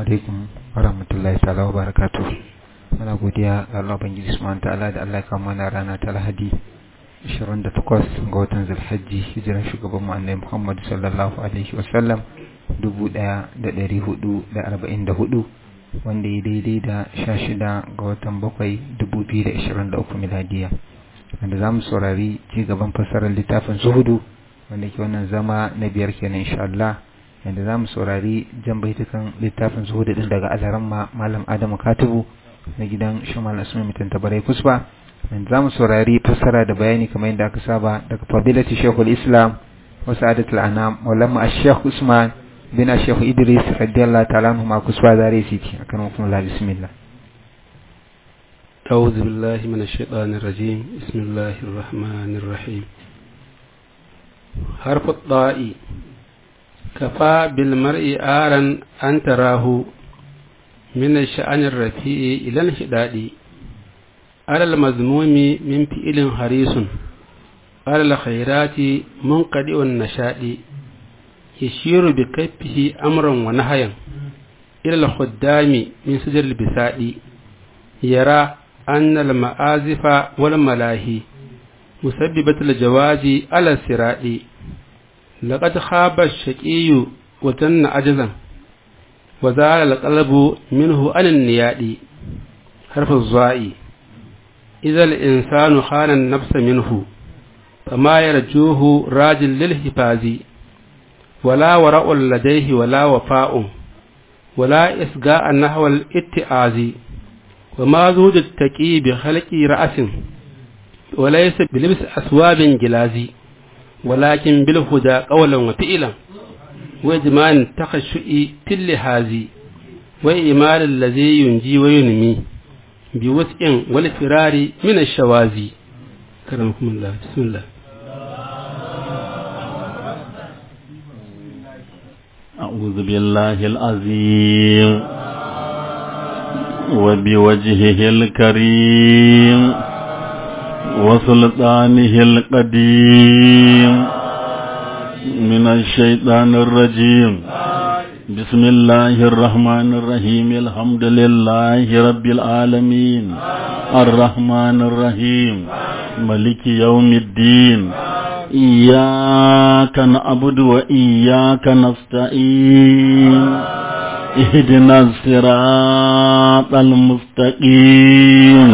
alaikum wa rahmatullahi ta'ala wa barakatuh muna godiya ga Allah bangiji subhanahu ta'ala da Allah ya kama mana rana ta Lahadi 28 ga watan Zulhajji hijiran shugaban mu Annabi Muhammad sallallahu alaihi wa sallam 1444 wanda ya daidai da 16 ga watan 7 2023 miladiya wanda zamu saurari ci gaban fassarar littafin Zuhudu wanda ke wannan zama na biyar kenan insha Allah yanda za mu saurari jan baitukan littafin zuhudu din daga alaramma malam adamu katibu na gidan shamal asumi mutum tabarai kusba yanda za mu saurari fassara da bayani kamar yadda aka saba daga fadilati shekul islam wa sa'adatul anam maulama ash-shaykh usman bin ash-shaykh idris radiyallahu ta'ala anhu ma kusba zare siti akan hukum la bismillah أعوذ بالله من الشيطان الرجيم بسم الله الرحمن الرحيم حرف الطاء كفى بالمرء آرا أن تراه من الشأن الرفيع إلى الانحداد على المذموم من فئل حريص على الخيرات منقدع النشاء يشير بكفه أمرا ونهيا إلى الخدام من سجر البساء يرى أن المآزف والملاهي مسببة الجواز على السراء لقد خاب الشقي وتن عجزا وزال القلب منه عن النياد حرف الزاء إذا الإنسان خان النفس منه فما يرجوه راج للحفاظ ولا وراء لديه ولا وفاء ولا إسقاء نحو الاتعاز وما زود التقي بخلق رأس وليس بلبس أثواب جلازي ولكن بالهدى قولا وفعلا وإجمال تخشؤ في اللهازي وإيمال الذي ينجي وينمي بوسع والفرار من الشوازي كرمكم الله بسم الله أعوذ بالله العظيم وبوجهه الكريم وسلطانه القديم من الشيطان الرجيم بسم الله الرحمن الرحيم الحمد لله رب العالمين الرحمن الرحيم ملك يوم الدين إياك نعبد وإياك نستعين اهدنا الصراط المستقيم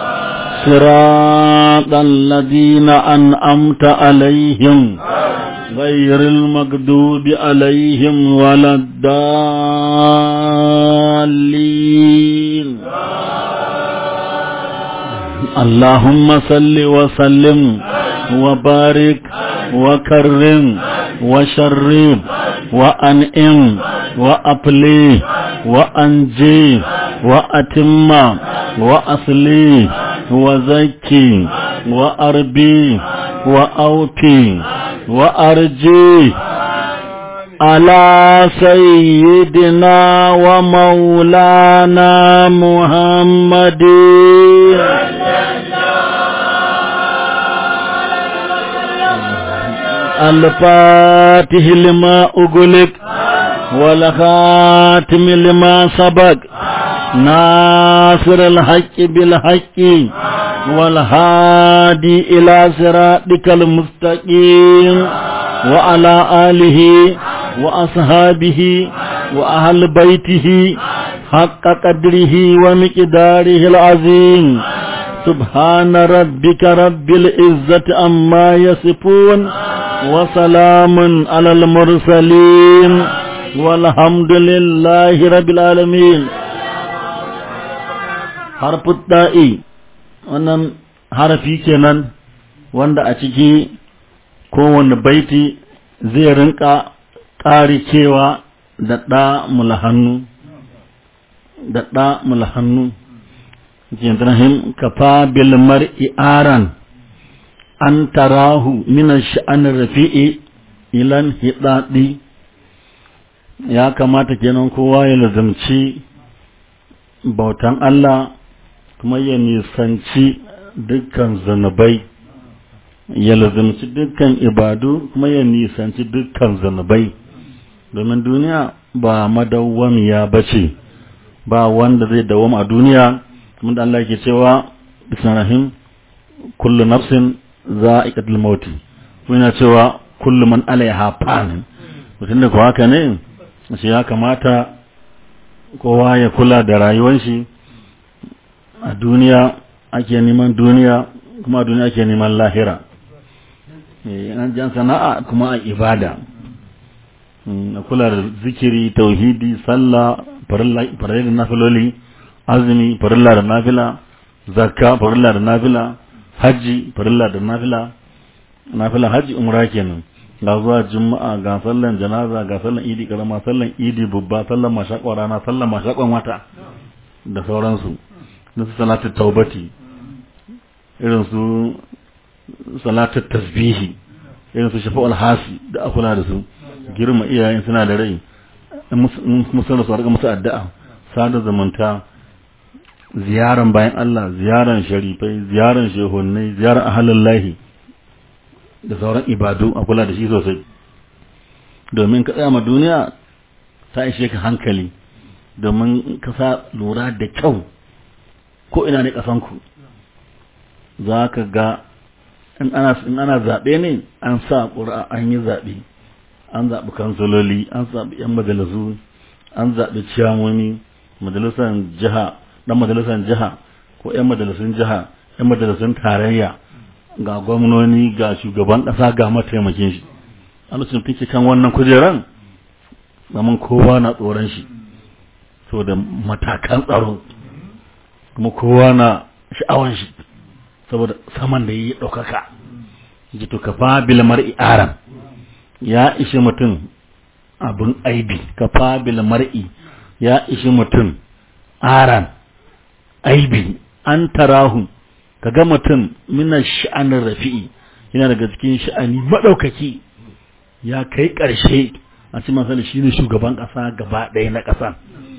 صراط الذين أنعمت عليهم غير المغضوب عليهم ولا الضالين اللهم صل وسلم وبارك وكرم وشرب وأنئم وأبلي وأنجي وأتم وأصلي وزكي وأربي وأوكي وأرجي على سيدنا ومولانا محمد الفاتح لما أغلق والخاتم لما سبق ناصر الحق بالحق والهادي إلى صراطك المستقيم وعلى آله وأصحابه وأهل بيته حق قدره ومقداره العظيم سبحان ربك رب العزة عما يصفون وسلام على المرسلين والحمد لله رب العالمين حرف التاء wannan harafi kenan wanda a ciki kowane baiti zai rinka ƙari cewa da ɗa mulhannu da ɗa mulhannu jindrahim kafa bil mar'i aran an tarahu min sha'an rafi'i ilan hidadi ya kamata kenan kowa ya lazumci bautan Allah kuma ya nisanci dukkan zunubai ya lazumci dukkan ibadu kuma ya nisanci dukkan zunubai domin duniya ba madawwamiya ba ce ba wanda zai dawoma a duniya kuma da Allah yake cewa bismillahim kullu nafsin za'iqatul maut yana cewa kullu man alaiha fan mutum da ko haka ne shi ya kamata kowa ya kula da rayuwar shi a duniya ake neman duniya kuma a duniya ake neman lahira an jan sana'a kuma a ibada a kula da zikiri tauhidi sallah farilla da nafiloli azumi farilla da nafila zakka farilla da nafila hajji farilla da nafila nafila hajji umra kenan ga zuwa juma'a ga sallan janaza ga sallan idi karama sallan idi babba sallan mashakwa rana sallan mashakwan wata da sauransu da su salatu taubati irin su salatu tasbihi irin su shafa'ul hasi da akula da su girma iyayen suna da rai musulun su harka musu addu'a sada zumunta ziyaran bayan Allah ziyaran sharifai ziyaran shehunai ziyaran ahalin lahi da sauran ibadu a kula da shi sosai domin ka tsaya ma duniya ta ishe ka hankali domin ka sa lura da kyau ko ina ne kasanku za ka ga in ana zaɓe ne an sa ƙura an yi zaɓe an zaɓi kansololi an zaɓi 'yan majalisu an zaɓi ciyamomi majalisar jiha ɗan majalisar jiha ko 'yan majalisun jiha 'yan majalisun tarayya ga gwamnoni ga shugaban ƙasa ga mataimakin shi a lokacin fice kan wannan kujeran zaman kowa na tsoron shi so da matakan tsaro kuma kowa na sha'awan shi saboda saman da yi ɗaukaka ji to kafa bil mar'i aram ya ishi mutum abin aibi kafa bil mar'i ya ishi mutum aran aibi an tarahu kaga mutum mina sha'anin rafi'i yana daga cikin sha'ani maɗaukaki ya kai ƙarshe a cikin masali shi ne shugaban ƙasa gaba ɗaya na ƙasa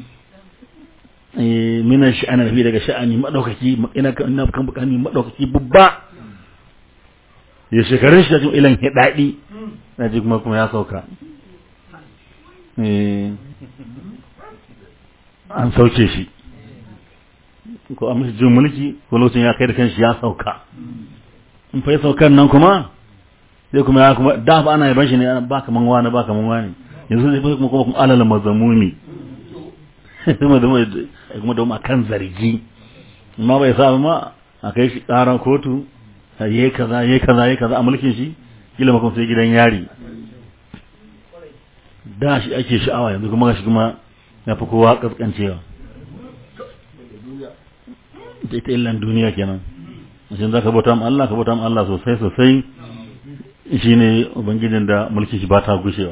mina sha'anin rafi'i daga sha'ani maɗaukaki ina kan bukani maɗaukaki babba ya shekarun shi cikin ilan hidaɗi na ji kuma kuma ya sauka an sauke shi ko a mishi jin mulki ko lokacin ya kai da kanshi ya sauka in fa saukan nan kuma sai kuma ya kuma da fa ana yaban shi ne ba kaman wani ba kaman wani yanzu sai kuma kuma kuma alal mazamumi kuma da kuma da kuma kan zargi amma bai sa ma a kai shi karan kotu yayi kaza yayi kaza yayi kaza a mulkin shi kila makon sai gidan yari da shi ake sha'awa yanzu kuma shi kuma ya fi kowa kaskancewa ita illan duniya kenan shin za ka bauta ma Allah ka bauta ma Allah sosai sosai shi ne ubangijin da mulki shi ba ta gushewa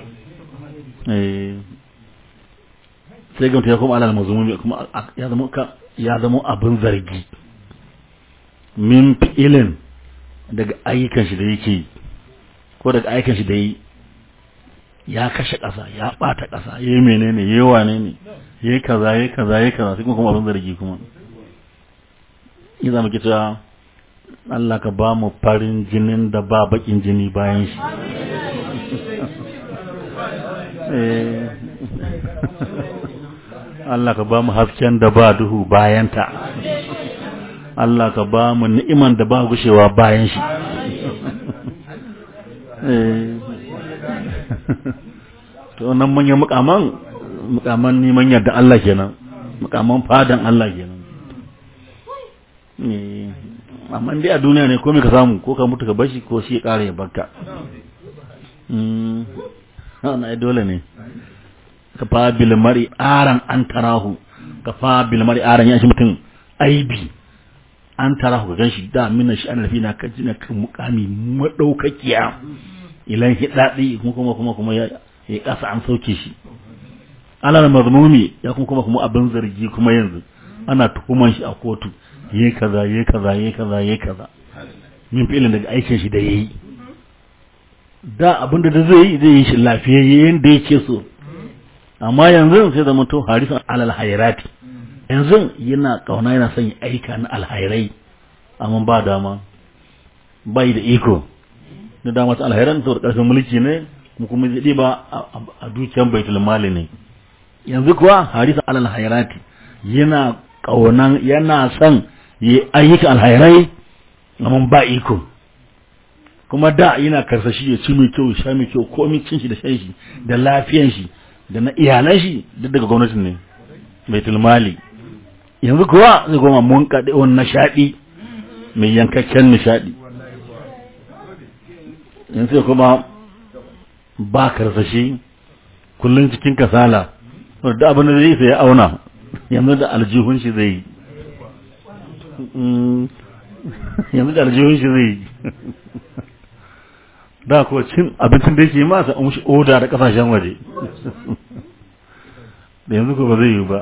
sai gamta ya kuma alal mazumumi kuma ya zama ya zama abin zargi min fi'ilin daga ayyukan shi da yake ko daga ayyukan shi da yi ya kashe ƙasa ya ɓata ƙasa ya yi menene ya yi wane ne ya yi kaza ya yi kaza ya yi kaza sai kuma abin zargi kuma yi zama ke cewa Allah ka ba mu farin jinin da ba bakin jini bayan shi Allah ka ba mu hasken da ba duhu bayanta Allah ka ba mu ni'iman da ba gushewa bayan shi to nan manyan mukaman mukaman neman yadda Allah kenan mukaman fadan Allah kenan amma dai a duniya ne komai ka samu ko ka mutu ka bashi ko shi ya kare ya barka na ai dole ne ka fa bil mari aran an tarahu ka fa bil mari aran ya shi mutum aibi an tarahu ka ganshi da minna shi an rafi na kan jina kan mukami madaukakiya ilan hidadi kuma kuma kuma kuma ya ya kasa an sauke shi alal mazmumi ya kuma kuma kuma abin zargi kuma yanzu ana tuhuman shi a kotu yayi kaza yayi kaza yayi kaza yayi kaza min fi'ilin daga aikin shi da yayi da abin da zai yi zai yi shi lafiyayye yanda yake so amma yanzu sai da mutum harisan alal hayrati yanzu yana kauna yana son aika na alhairai amma ba dama bai da iko da dama ta alhairan saboda karfin mulki ne mu kuma zai ba a dukiyar baitul mali ne yanzu kuwa harisa alal hayrati yana kaunan yana son yi ayyuka alhairai amma ba iko kuma da yana karsashi ya ci mai kyau sha mai kyau komai cin shi da shan shi da lafiyan shi da na iyalan shi duk daga gwamnatin ne baitul mali yanzu kuwa zai goma mun kaɗe wani nishaɗi mai yankakken nishaɗi yanzu sai kuma ba karsashi kullum cikin kasala da abin da zai sai ya auna yanzu da aljihun shi zai yi yanzu da aljihun shi zai yi da kuwa cin abincin da yake masa an shi oda da kasashen waje da yanzu ko ba zai yi ba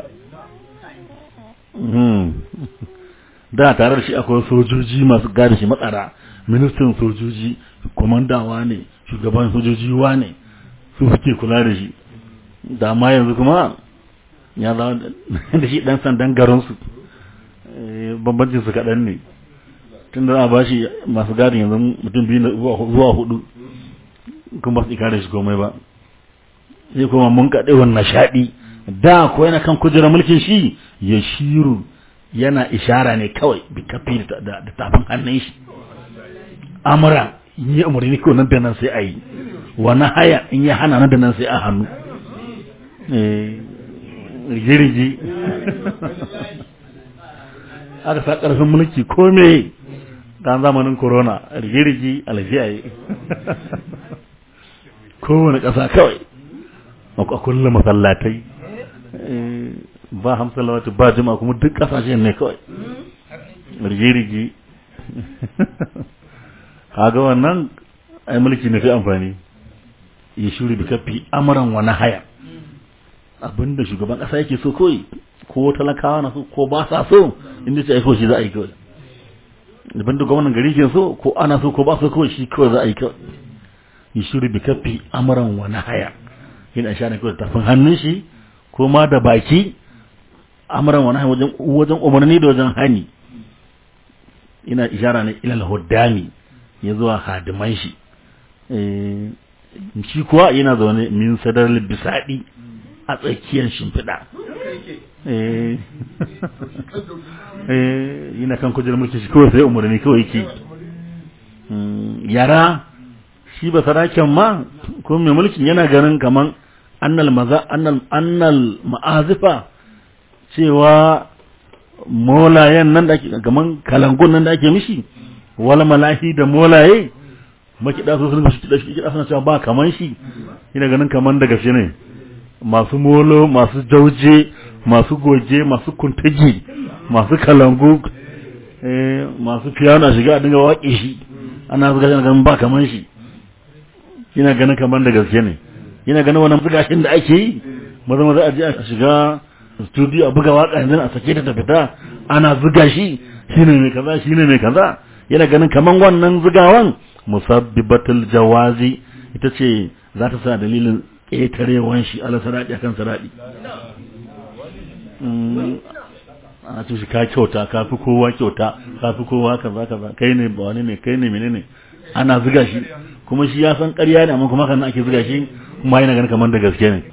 da tare da shi akwai sojoji masu gada shi matsara ministan sojoji kwamandawa ne shugaban sojoji wa ne su suke kula da shi da ma yanzu kuma ya zama da shi dan sandan garinsu bambancin su kaɗan ne tun da za a ba shi masu gadin yanzu mutum biyu zuwa hudu kuma ba su ikare shi komai ba sai kuma mun kaɗe wannan shaɗi da ko yana kan kujerar mulkin shi ya shiru yana ishara ne kawai bi kafi da tafin hannun shi amura in yi umarni ko nan da nan sai a yi wani haya in yi hana nan da nan sai a hannu rigirigi aka sa ƙarfin mulki ko me dan zamanin corona rigirigi alfiya yi kowane ƙasa kawai a kulle masallatai ba hamsin lawatu ba jima kuma duk ƙasashen ne kawai rigirigi kaga wannan ai mulki na fi amfani ya shuri da kafi amuran wani haya abinda shugaban ƙasa yake so kawai ko talakawa na so ko ba sa so inda ce aiko shi za a yi kawai daban da gwamnan gari ke so ko ana so ko ba so kawai shi kawai za a yi kawai yi shiri bi kafi amuran wani haya yin a shane kawai tafin hannun shi ko ma da baki amuran wani haya wajen umarni da wajen hani ina ishara ne ilal huddami ya zuwa hadiman shi shi kuwa yana zaune min sadar bisaɗi a tsakiyar shimfiɗa yana kan kujerar mulki shi kawai sai umarni kawai ke yara shi ba saraken ma ko mai mulkin yana ganin kaman annal maza annal annal ma'azifa cewa molayen nan da ake kaman kalangun nan da ake mishi wala malahi da molaye makiɗa su sun kiɗa shi kiɗa suna cewa ba kaman shi yana ganin kaman da gaske ne masu molo masu jauje masu goge masu kuntagi masu kalangu masu piano a shiga a dinga waƙe shi ana zuga shi ganin ba kaman shi yana ganin kaman da gaske ne yana ganin wannan bugashin da ake yi maza maza a je a shiga studio a buga waka yanzu a sake ta fita ana zuga shi shine mai kaza shine mai kaza yana ganin kaman wannan zugawan musabbibatul jawazi ita ce za ta sa dalilin ƙetarewan shi ala saraɗi akan saraɗi a ce shi ka kyauta ka fi kowa kyauta ka fi kowa kaza kaza kai ne ba wani ne kai ne menene ana zuga shi kuma shi ya san ƙarya ne amma kuma kan ake zuga shi kuma yana ganin kamar da gaske ne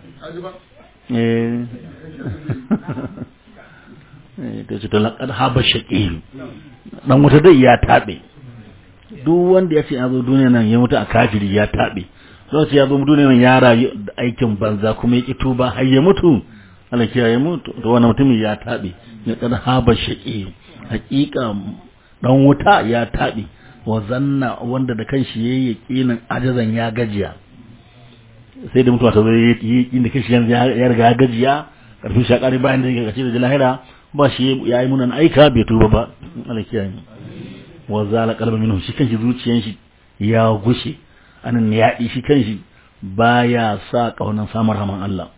ta ce ta laƙar haɓar shaƙi ɗan wuta dai ya taɓe duk wanda ya ce ya zo duniya nan ya mutu a kafiri ya taɓe lokaci ya zo duniya nan ya rayu da aikin banza kuma ya ƙi tuba har ya mutu Allah kiyaye mutu to wannan mutumin ya taɓe ya kad haba shaqi haƙiƙa dan wuta ya taɓe wa zanna wanda da kanshi yayi yaqinin ajazan ya gajiya sai da mutuwa ta zo yi inda kanshi ya riga ya gajiya karfin shakari bayan da ya gaci da lahira ba shi ya yi munan aika bai tuba ba Allah kiyaye wa zala qalba minhu shi kanshi zuciyan shi ya gushe anan ya shi kanshi baya sa kaunan samar raman Allah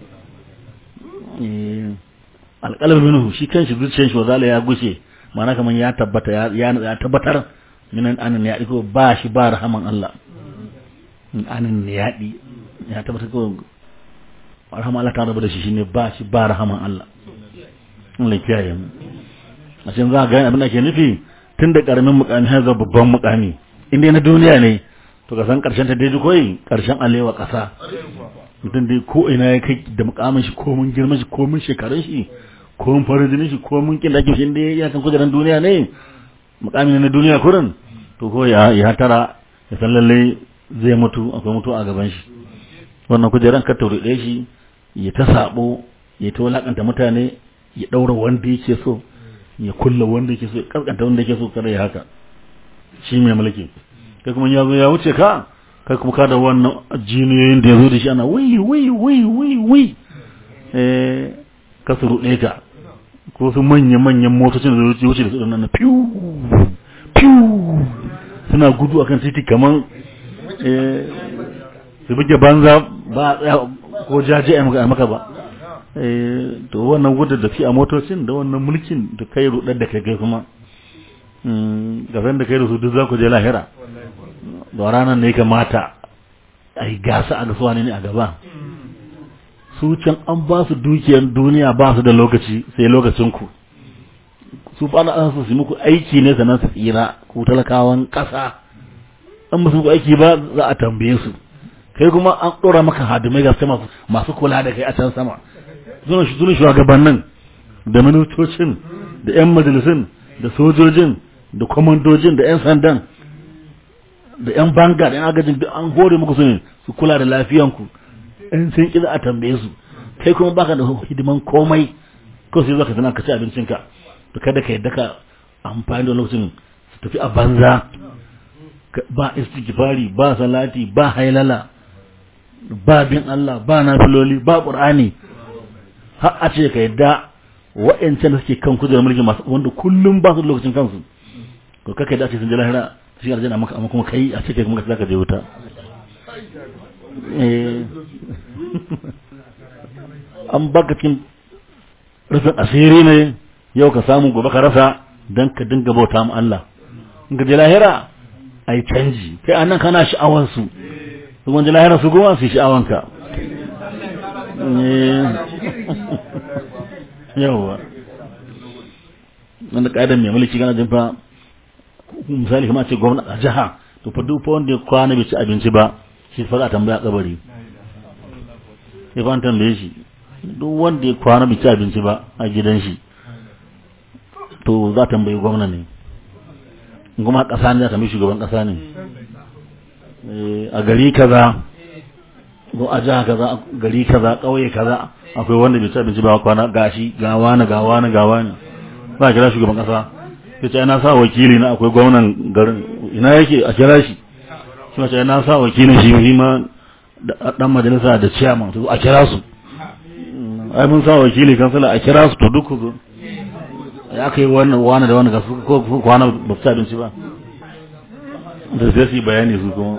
alƙalar minhu shi kanshi zuciyar shi wazala ya gushe mana kaman ya tabbata ya tabbatar minan anan ya ko ba shi ba rahaman Allah anan ne ya di ya tabbatar ko rahaman Allah ta rabu da shi shine ba shi ba rahaman Allah Allah ya kiyaye mu a cikin za ga abin da ke nufi tun da karamin mukami har zuwa babban mukami inda na duniya ne to ka san karshen ta daidai koyi karshen alewa kasa mutum dai ko ina ya kai da mukamin shi ko mun girman shi ko mun shekarun shi ko mun farin jinin shi ko mun kin dake shi inda ya kan kujeran duniya ne mukamin na duniya kurin to ko ya ya tara ya san lalle zai mutu akwai mutu a gaban shi wannan kujeran ka taure shi ya ta sabo ya ta walakanta mutane ya daura wanda yake so ya kulla wanda yake so ya kaskanta wanda yake so kada ya haka shi mai mulki kai kuma ya zo ya wuce ka kai kuma ka da wannan jiniyoyin da ya zo da shi ana wai wai wai wai wai eh ka su ruɗe ka ko su manya manyan motocin da zai wuce da su nan piu piu suna gudu akan titi kaman eh su buge banza ba ko jaje a maka ba to wannan gudun da fi a motocin da wannan mulkin da kai rudar da kai kuma gaban da kai da su duk za ku je lahira da ranar ne kamata a yi gasa a gasuwa ne a gaba su can an ba su dukiyar duniya ba su da lokaci sai lokacin ku su ba na su su muku aiki ne sannan su tsira ku talakawan ƙasa an musu aiki ba za a tambaye su kai kuma an ɗora maka hadimai ga masu masu kula da kai a can sama zuwa shugabannin da ministocin da 'yan majalisun da sojojin da kwamandojin da 'yan sandan da 'yan banga da 'yan agajin duk an hore muku su ne su kula da lafiyanku in sun ƙi za a tambaye su kai kuma baka da hidiman komai ko sai zaka zana ka ci abincinka to kada ka yadda ka amfani da lokacin su tafi a banza ba istighfari ba salati ba hailala ba bin Allah ba nafiloli ba qur'ani har a ce ka yadda wa'ancan da suke kan kujerar mulki masu wanda kullum ba su lokacin kansu to kaka yadda a ce sun je lahira su yi aljanna maka amma kuma kai a ce kai kuma ka je wuta an baka cikin rufin asiri ne yau ka samu gobe ka rasa don ka dinga bauta mu Allah in ka je lahira a yi canji kai anan kana sha'awansu su wanda lahira su goma su yi sha'awanka yawwa wanda ƙa'idar mai mulki gana jin fa misali kamar ce gwamna a jiha to fa duk wanda ya kwana bai ci abinci ba shi fa za a tambaya kabari sai fa an tambaye shi duk wanda ya kwana bai ci abinci ba a gidan shi to za a tambayi gwamna ne kuma ƙasa ne za a tambayi shugaban ƙasa ne a gari kaza ko a jiha kaza gari kaza ƙauye kaza akwai wanda bai ci abinci ba kwana gashi ga wani ga wani ga wani za a kira shugaban ƙasa ya ce na sa wakili na akwai gwamnan garin ina yake a kira shi shi mace na sa wakilin shi shi ma dan majalisa da ciyaman to a kira su ai mun sa wakili kansala a kira su to duk ku zo ya kai wannan wani da wani ga su ko kwana ba su abinci ba da sai su bayani su kuma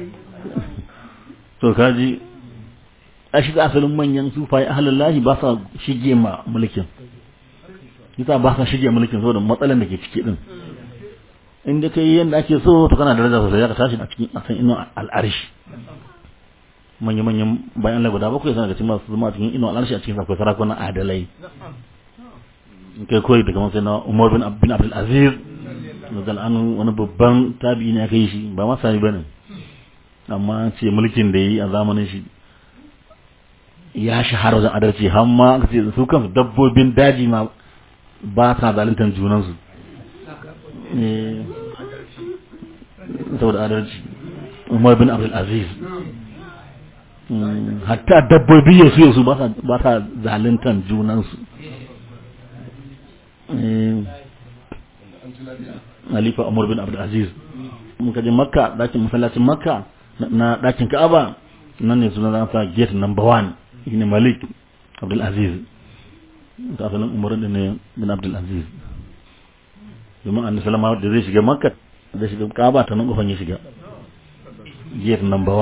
to kaji a shi asalin manyan sufaye ahalallahi ba sa shige ma mulkin yasa ba sa shige mulkin saboda matsalan da ke ciki din in da kai yanda ake so to kana daraja sosai ka tashi a cikin asan ino al'arshi manya manyan bayan Allah guda bakwai suna da cikin masu zama a cikin ino al'arshi a cikin akwai sarakunan adalai in kai koyi daga sai na Umar bin bin Abdul Aziz da anu wani babban tabi'i ne aka yi shi ba ma sani bane amma ce mulkin da yi a zamanin shi ya shahara wajen adalci har ma su kansu dabbobin daji ma ba sa zaluntar junansu saboda adalci umar bin abdul aziz hatta dabbobi yasu yasu ba sa zaluntar junansu Halifa Umar bin Abdul Aziz muka je Makka dakin masallacin Makka na dakin Ka'aba nan ne suna zan sa gate number 1 shine Malik Abdul Aziz ta asalin Umar din ne bin Abdul Aziz domin annabi sallama da zai shiga Makka da shiga Ka'aba ta nan kofan ya shiga gate number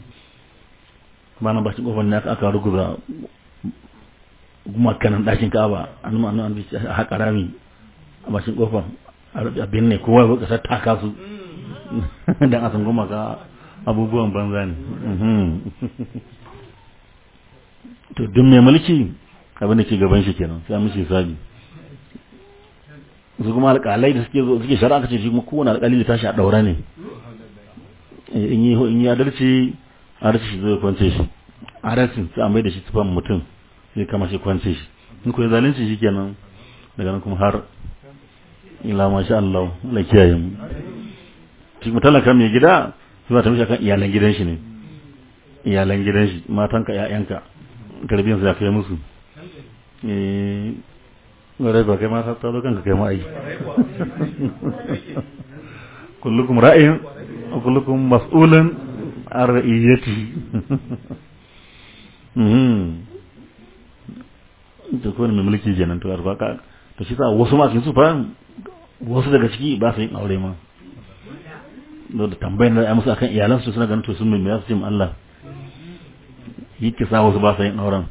1 ba na bakin kofan ne aka ruguza makanan dakin Ka'aba annabi annabi a haƙa rami a bakin kofan abin ne kowa ya kasar taka su don a san goma ka abubuwan banza ne to duk mai mulki abin da ke gaban shi kenan sai mishi sabi su kuma alƙalai da suke suke shari'a kace shi kuma kowane alƙali da tashi a ɗaura ne in yi in yi adalci adalci shi zai kwance shi adalcin sai a mai da shi tufan mutum sai kama shi kwance shi in ko ya zalunci shi kenan daga nan kuma har ila masha Allah Allah kiyaye mu shi kuma talaka mai gida sai ba ta mishi kan iyalan gidan shi ne iyalan gidan shi matanka ƴaƴanka tarbiyyar su ya kai musu eh gare ba kai ma ka tsaro kanka kai ma ai kullukum ra'in wa kullukum mas'ulun an ra'iyati mhm to ko mai mulki kenan to arba ka to shi sa wasu ma cikin su fa wasu daga ciki ba su yin aure ma da tambayar da ya musu akan iyalansu suna ganin to sun mai su ce mu Allah yi kisa wasu ba su yin auren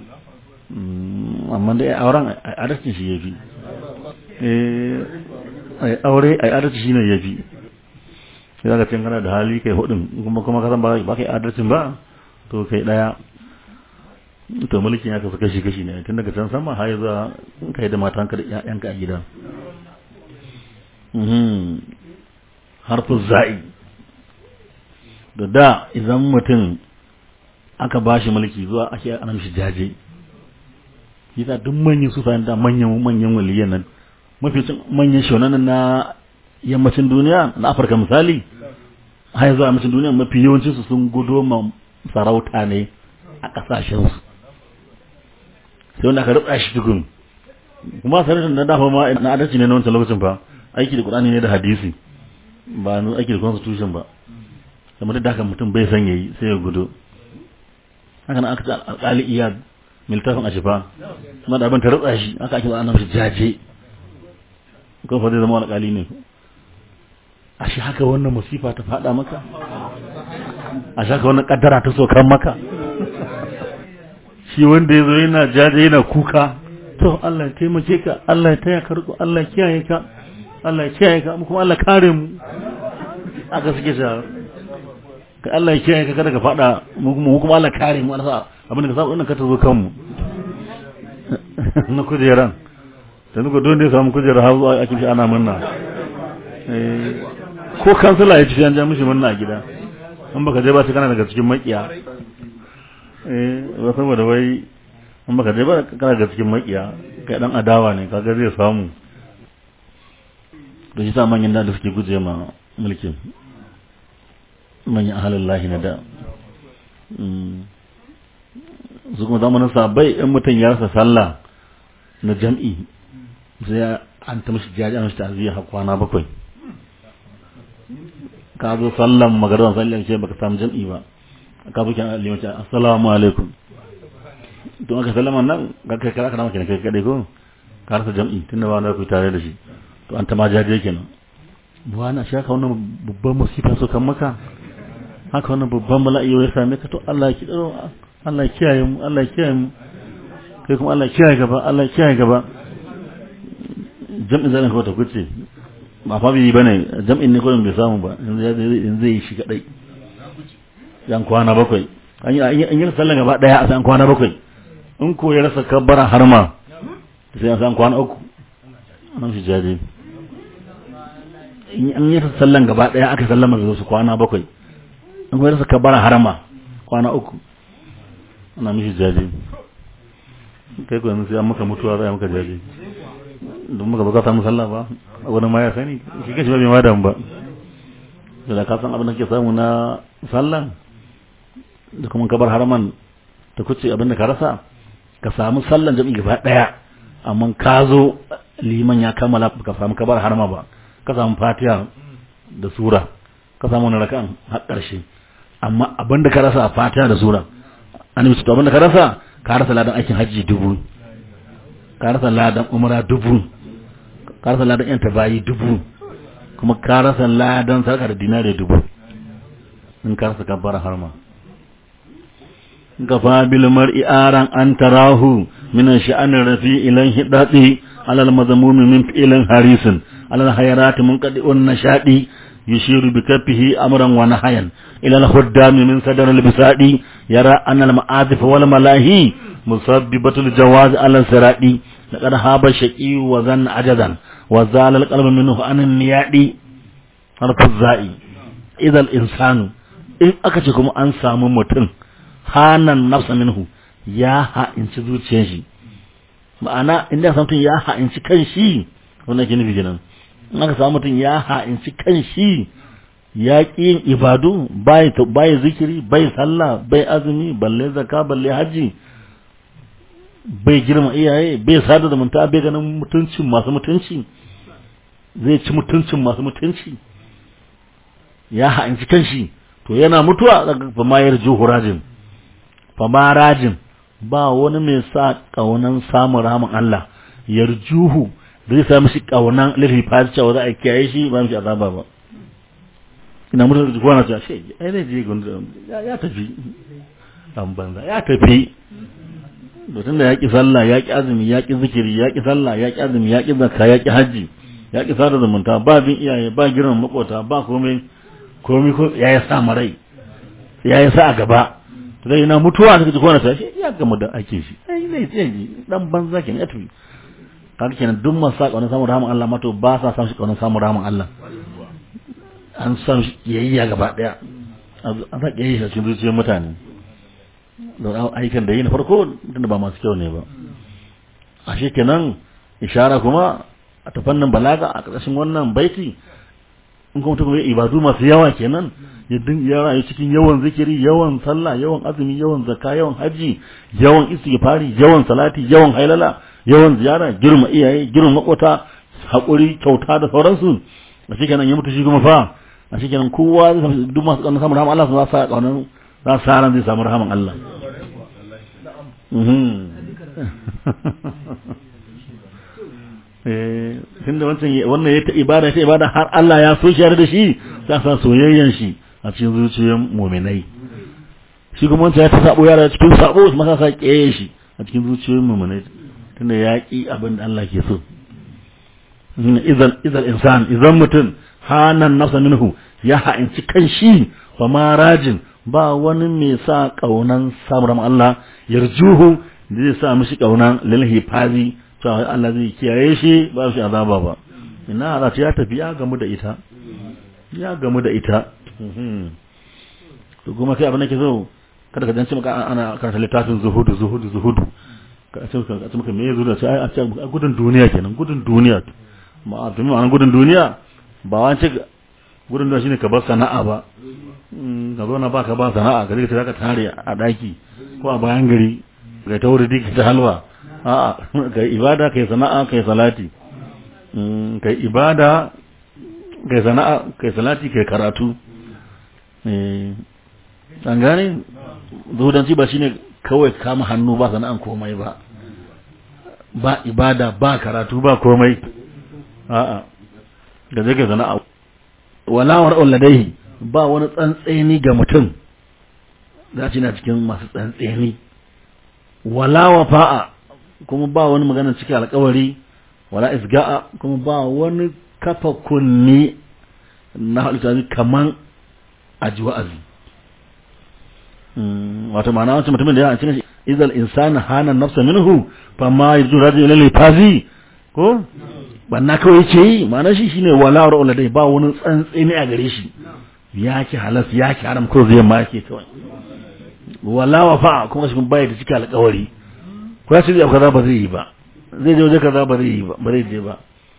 amma dai auren adalcin shi ya fi aure a adalci shi ne ya fi sai zaka cin kana da hali kai hudun kuma kuma kasan ba ba kai adalcin ba to kai daya to mulkin ya kasu kashi kashi ne tun daga can sama har zuwa kai da matanka da ƴaƴanka a gida harfin za'i da da idan mutum aka ba shi mulki zuwa ake ana mishi jaje yasa duk manyan su da manyan manyan waliyan nan mafi manyan shonanan na yammacin duniya na afirka misali har zuwa yammacin duniya mafi yawancin su sun gudo ma sarauta ne a kasashen su sai wanda aka rutsa shi tukun kuma sarautar na dafa ma na adalci ne na wancan lokacin fa aiki da qur'ani ne da hadisi ba nu aiki da constitution ba kamar da haka mutum bai san yayi sai ya gudo haka nan aka ce alƙali iyad miltafin a shifa kuma da abin ta rutsa shi aka ake ana mashi jaje ko fa zai zama alƙali ne a shi haka wannan musifa ta faɗa maka a shi haka wannan ƙaddara ta sokan maka shi wanda ya zo yana jaje yana kuka to Allah ya taimake ka Allah ya taya ka riko Allah ya kiyaye ka Allah ya kiyaye ka kuma Allah kare mu aka suke sa ka Allah ya kiyaye ka kada ka fada mu kuma Allah kare mu Allah abin da ka samu wannan ka tazo kanmu na kujeran da nuka don da ya samu kujerar har zuwa ake ana murna ko kansila ya ci an ja mishi murna a gida an baka je ba sai kana daga cikin makiya eh ba saboda wai an baka je ba kana daga cikin makiya kai dan adawa ne kaga zai samu da shi sa manyan da suke guje ma mulkin manyan ahalin lahi na da su kuma zamanin sabai in mutum ya rasa sallah na jam'i sai an ta mashi jaji an mashi ta'aziyya har kwana bakwai ka zo sallan magaran sallan ce baka samu jam'i ba ka zo kyan limanci assalamu alaikum to aka sallama nan ga kai kara kana maka kai kadai ko ka rasa jam'i tunda ba na ku tare da shi to an ta ma jaje kenan buwa na shaka wannan babban musifa so kan maka haka wannan babban bala'i ya same ka to Allah ya kidaro Allah ya kiyaye mu Allah ya kiyaye mu kai kuma Allah ya kiyaye gaba Allah ya kiyaye gaba jam'in zan ko ta kuce ba fa bi bane jam'in ne ko bai samu ba yanzu zai yi shi kadai yan kwana bakwai an yi an yi sallan gaba daya a san kwana bakwai in ko ya rasa kabbara harma sai an san kwana uku nan shi jaje in an yi sallan gaba daya aka sallama da su kwana bakwai in ko ya rasa kabbara harma kwana uku ana mishi jaje kai ko sai an maka mutuwa zai maka jaje don muka baka samu sallah ba wani ma ya sani shi kashi ba bai ma damu ba da ka san abin da ke samu na sallah da kuma kabar haraman ta kuce abin da ka rasa ka samu sallan jami'i gaba daya amma ka zo liman ya kammala ka samu kabar harama ba ka samu fatiha da sura ka samu wani rakan har karshe amma abin da ka rasa a fatiha da sura an yi abin da ka rasa ka rasa ladan aikin hajji dubu ka rasa ladan umra dubu ka rasa ladan yan tabayi dubu kuma ka rasa ladan sarka da dinare dubu in ka rasa kabbara harma gafa bil mar'i aran an tarahu min sha'an rafi ilan hidati ala al mazmumi min fi'lan harisin ala al hayrat munqadi'un nashadi yushiru bi kaffihi amran wa nahyan ila al khuddam min sadar al bisadi yara anna al ma'azif wal malahi musabbibatul jawaz ala siradi laqad haba shaqi wa zan ajadan wa zala al qalbu minhu an niyadi harfu za'i idal insanu in aka ce kuma an samu mutum hanan nafsa minhu ya ha'inci zuciyar shi ma'ana inda samu mutum ya ha'inci kan shi wannan ke nufi kenan in aka samu mutum ya ha'inci kan shi ya ƙi yin ibadu bai bai zikiri bai sallah bai azumi balle zakka balle haji bai girma iyaye bai sada zumunta bai ganin mutuncin masu mutunci zai ci mutuncin masu mutunci ya ha'inci kan shi to yana mutuwa daga famayar juhurajin famarajin ba wani mai sa kaunan samun ramin Allah yarjuhu zai sa mishi kaunan lafi fati cewa za a kiyaye shi ba mishi azaba ba ina mutum da kowa na cewa shi ai zai je gundu ya tafi dan banza ya tafi to tunda ya ki sallah ya ki azumi ya ki zikiri ya ki sallah ya ki azumi ya ki zakka ya ki haji ya ki sada zumunta ba bin iyaye ba girman makota ba komai komai ko ya yi sa marai ya yi sa a gaba to dai ina mutuwa ta ji kowa na cewa shi ya gama da ake shi ai zai ce dan banza kenan ya tafi kaga kenan duk masu sa kaunar samun rahaman Allah mato ba sa samun shi kaunar samun rahaman Allah an san shi kiyayya gaba daya an sa kiyayya cikin zuciyar mutane da aikin da yi na farko tunda ba masu kyau ne ba a shi kenan ishara kuma a ta fannin balaga a ƙarƙashin wannan baiti in kuma mutum ya ibadu masu yawa kenan ya ya rayu cikin yawan zikiri yawan sallah yawan azumi yawan zakka yawan haji yawan istighfari yawan salati yawan hailala yawan ziyara girma iyaye girma makota haƙuri kyauta da sauransu a shi kenan ya mutu shi kuma fa a shi kenan kowa zai samu duk masu ƙaunar samun rahaman Allah su za sa ƙaunar za su sa ran zai samu rahaman Allah tunda wancan wannan ya ta ibada ta ibada har Allah ya so shi da shi za sa soyayyan shi a cikin zuciyar muminai shi kuma wancan ya ta sabo yara cikin sabo su masa sa ƙeye shi a cikin zuciyoyin muminai tunda ya ƙi abin da Allah ke so idan idan insan idan mutum hanan nafsa minhu ya ha'inci kan shi fa ma rajin ba wani mai sa kaunan samun Allah yarjuhu da zai sa mishi kaunan lil hifazi cewa Allah zai kiyaye shi ba shi azaba ba ina Allah ya tafi ya gamu da ita ya gamu da ita to kuma sai abin da ke so kada ka dance maka ana karanta littafin zuhudu zuhudu zuhudu ka ce ka ce maka me yazo da sai a ce gudun duniya kenan gudun duniya ma to me ma'anar gudun duniya ba wance gudun duniya shine ka bar sana'a ba ka zo na baka ba sana'a ka rika ka tare a daki ko a bayan gari ka ta wuri diki ta halwa a'a kai ibada kai sana'a kai salati kai ibada kai sana'a kai salati kai karatu eh an gane zuhudanci ba shine kawai kama hannu ba sana'an komai ba ba ibada ba karatu ba komai a'a da zai kai sana'a walawar ladaihi ba wani tsantseni ga mutum za ci na cikin masu tsantseni wala fa'a kuma ba wani magana cikin alkawari wala isga'a kuma ba wani kafa kunni na halitta kaman aji wa'azi wato ma'ana wancan mutumin da ya cikin shi izal insana hana nafsa minhu fa ma yarju rajul ila lifazi ko banna kawai yake yi ma'ana shi shine wala ra'ula dai ba wani tsantseni a gare shi ya ki halas ya ki haram ko zai ma yake kawai wala wafa kuma shi bai da cika alƙawari ko ya ce zai kaza ba zai yi ba zai je waje kaza ba zai yi ba ba zai je ba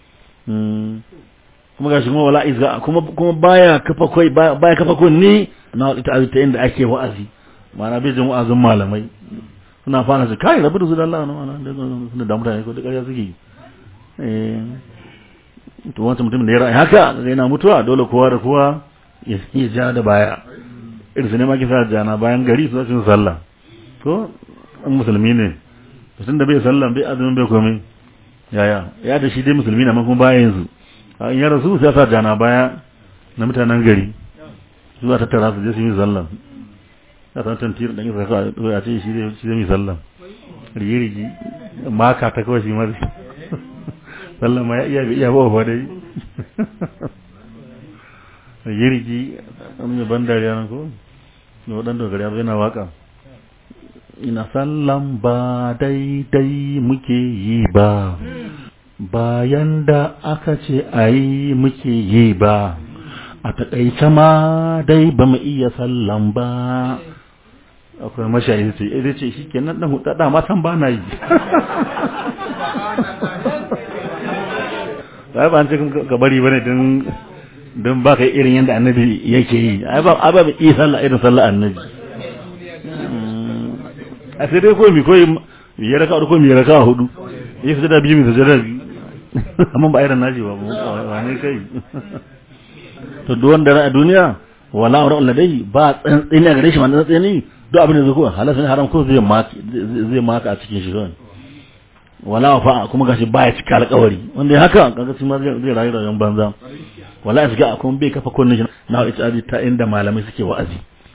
kuma gashi kuma wala izga kuma kuma baya kafa kai baya kafa kunni na ita ta inda ake wa'azi ma'ana bai jin wa'azin malamai suna fara su kai rabu da su da Allah na ma'ana suna da mutane ko da ƙarya suke eh to wancan mutum da ya ra'ayi haka da yana mutuwa dole kowa da kowa ya ja da baya irin su ne ma kisa jana bayan gari su zasu sallah to an musulmi ne to tunda bai sallah bai azumin bai komai yaya ya da shi dai musulmi na kuma bayan su in ya rasu sai sa jana baya na mutanen gari zuwa tattara su je su yi sallah ya san tantir dan isa ka a ce shi zai shi zai yi sallah rigi rigi maka ta kawai shi mari sallah ma ya iya iya ba fa dai rigi rigi an mai ban dariya nan ko ne wadan dogari ya yana waka ina sallan ba daidai muke yi ba bayan da aka ce a yi muke yi ba a taƙaice ma dai ba mu iya sallan ba akwai mashayi ce eh ce shi kenan dan huda da matan ba na yi ba ba an ce ka bari bane don don ba ka irin yadda annabi yake yi ai ba ai ba yi sallah irin sallah annabi a sai dai ko mi koyi ya raka ko mi raka hudu yi su da biyu mi su da biyu amma ba irin naji ba ba ne kai to duk wanda a duniya wala amra ladai ba tsantsini a gare shi ma tsantsini duk abin da zai ko halal ne haram ko zai maka zai maka a cikin shi kawai wala wafa kuma gashi baya cika alƙawari wanda ya haka kaga shi ma zai rayu rayuwar banza wala ya shiga kuma bai kafa kunnin shi na ita ta inda malamai suke wa'azi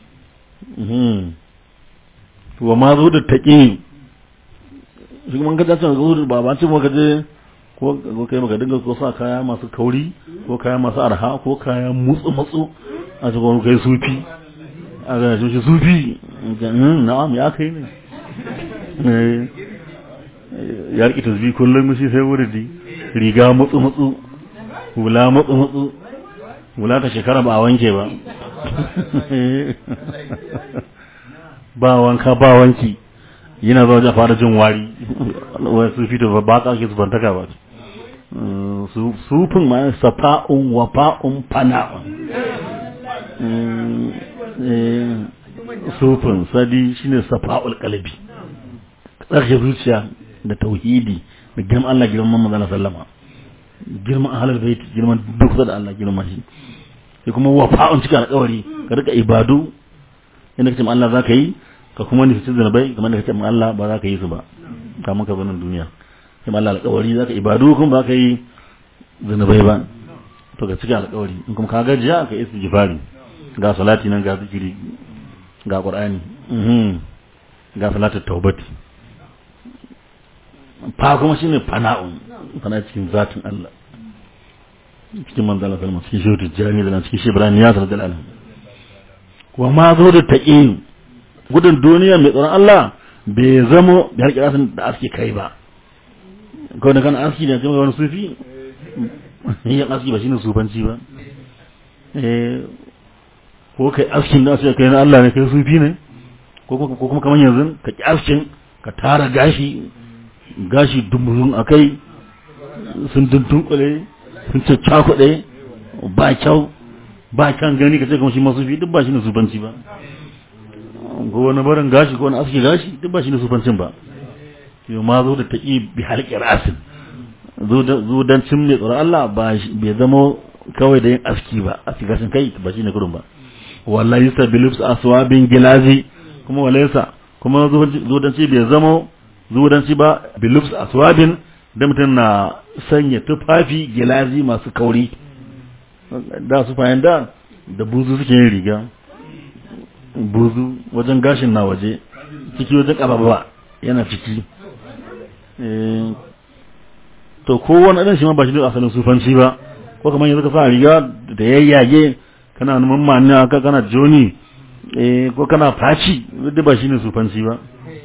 wa ma zo da taƙi shi kuma ka dace ga zuwa ba ba ce mu ka je ko ko kai maka dinga ko sa kaya masu kauri ko kaya masu arha ko kaya mutsu mutsu a cikin kai sufi a ga shi sufi na'am ya kai ne ya riƙe tasbi kullum shi sai wuridi riga mutsu mutsu hula mutsu mutsu hula ta shekara ba a wanke ba ba wanka ba wanki yana zuwa a fara jin wari wai su fito ba ka ake zubantaka ba sufin ma safa'un wafa'un fana'un sufin sadi shine safa'ul qalbi tsarki zuciya da tauhidi da girman Allah girman manzon sallama girman ahlul bait girman duk da Allah girman shi sai kuma wafa'un cikin alƙawari ka rika ibadu inda kace Allah zaka yi ka kuma nufi zanabai kamar da kace Allah ba za ka yi su ba kamar ka zanin duniya sai Allah alƙawari zaka ibadu kuma ba ka yi zanabai ba to ka cika alƙawari in kuma ka gajiya ka yi istighfari ga salati nan ga zikiri ga qur'ani ga salatu taubati fa kuma shine fana'un fana cikin zatin Allah cikin manzo Allah sallallahu cikin shehu tijjani da cikin shehu Ibrahim ya sallallahu alaihi wa ma zo da taqin gudun duniya mai tsoron Allah bai zamo da harkar asin da aski kai ba ko da kan aski da kuma wani sufi yin aski ba shine sufanci ba eh ko kai askin da sai kai na Allah ne kai sufi ne ko kuma kamar yanzu ka ki askin ka tara gashi gashi dumurun akai sun dundunkule sun ce cakuɗe ba kyau ba kyan gani ka ce kuma shi masu fi duk ba shi ne sufanci ba ko wani barin gashi ko wani aski gashi duk ba shi ne sufancin ba yau ma zo da taƙi bi halƙi rasin zo don cin mai tsoron Allah ba bai zama kawai da yin aski ba aski gashin kai ba shi ne kurun ba wallahi sa bilifs aswabin gilazi kuma walaysa kuma zo don ci bai zama zo don ci ba bilifs aswabin da mutum na sanya tufafi gilazi masu kauri da su fayin da da buzu suke yin riga buzu wajen gashin na waje ciki wajen ƙababa yana ciki to kowane ɗan shi ma ba shi da asalin sufanci ba ko kamar yanzu ka sa riga da yayyage kana numan mani aka kana joni ko kana faci duk ba shi ne sufanci ba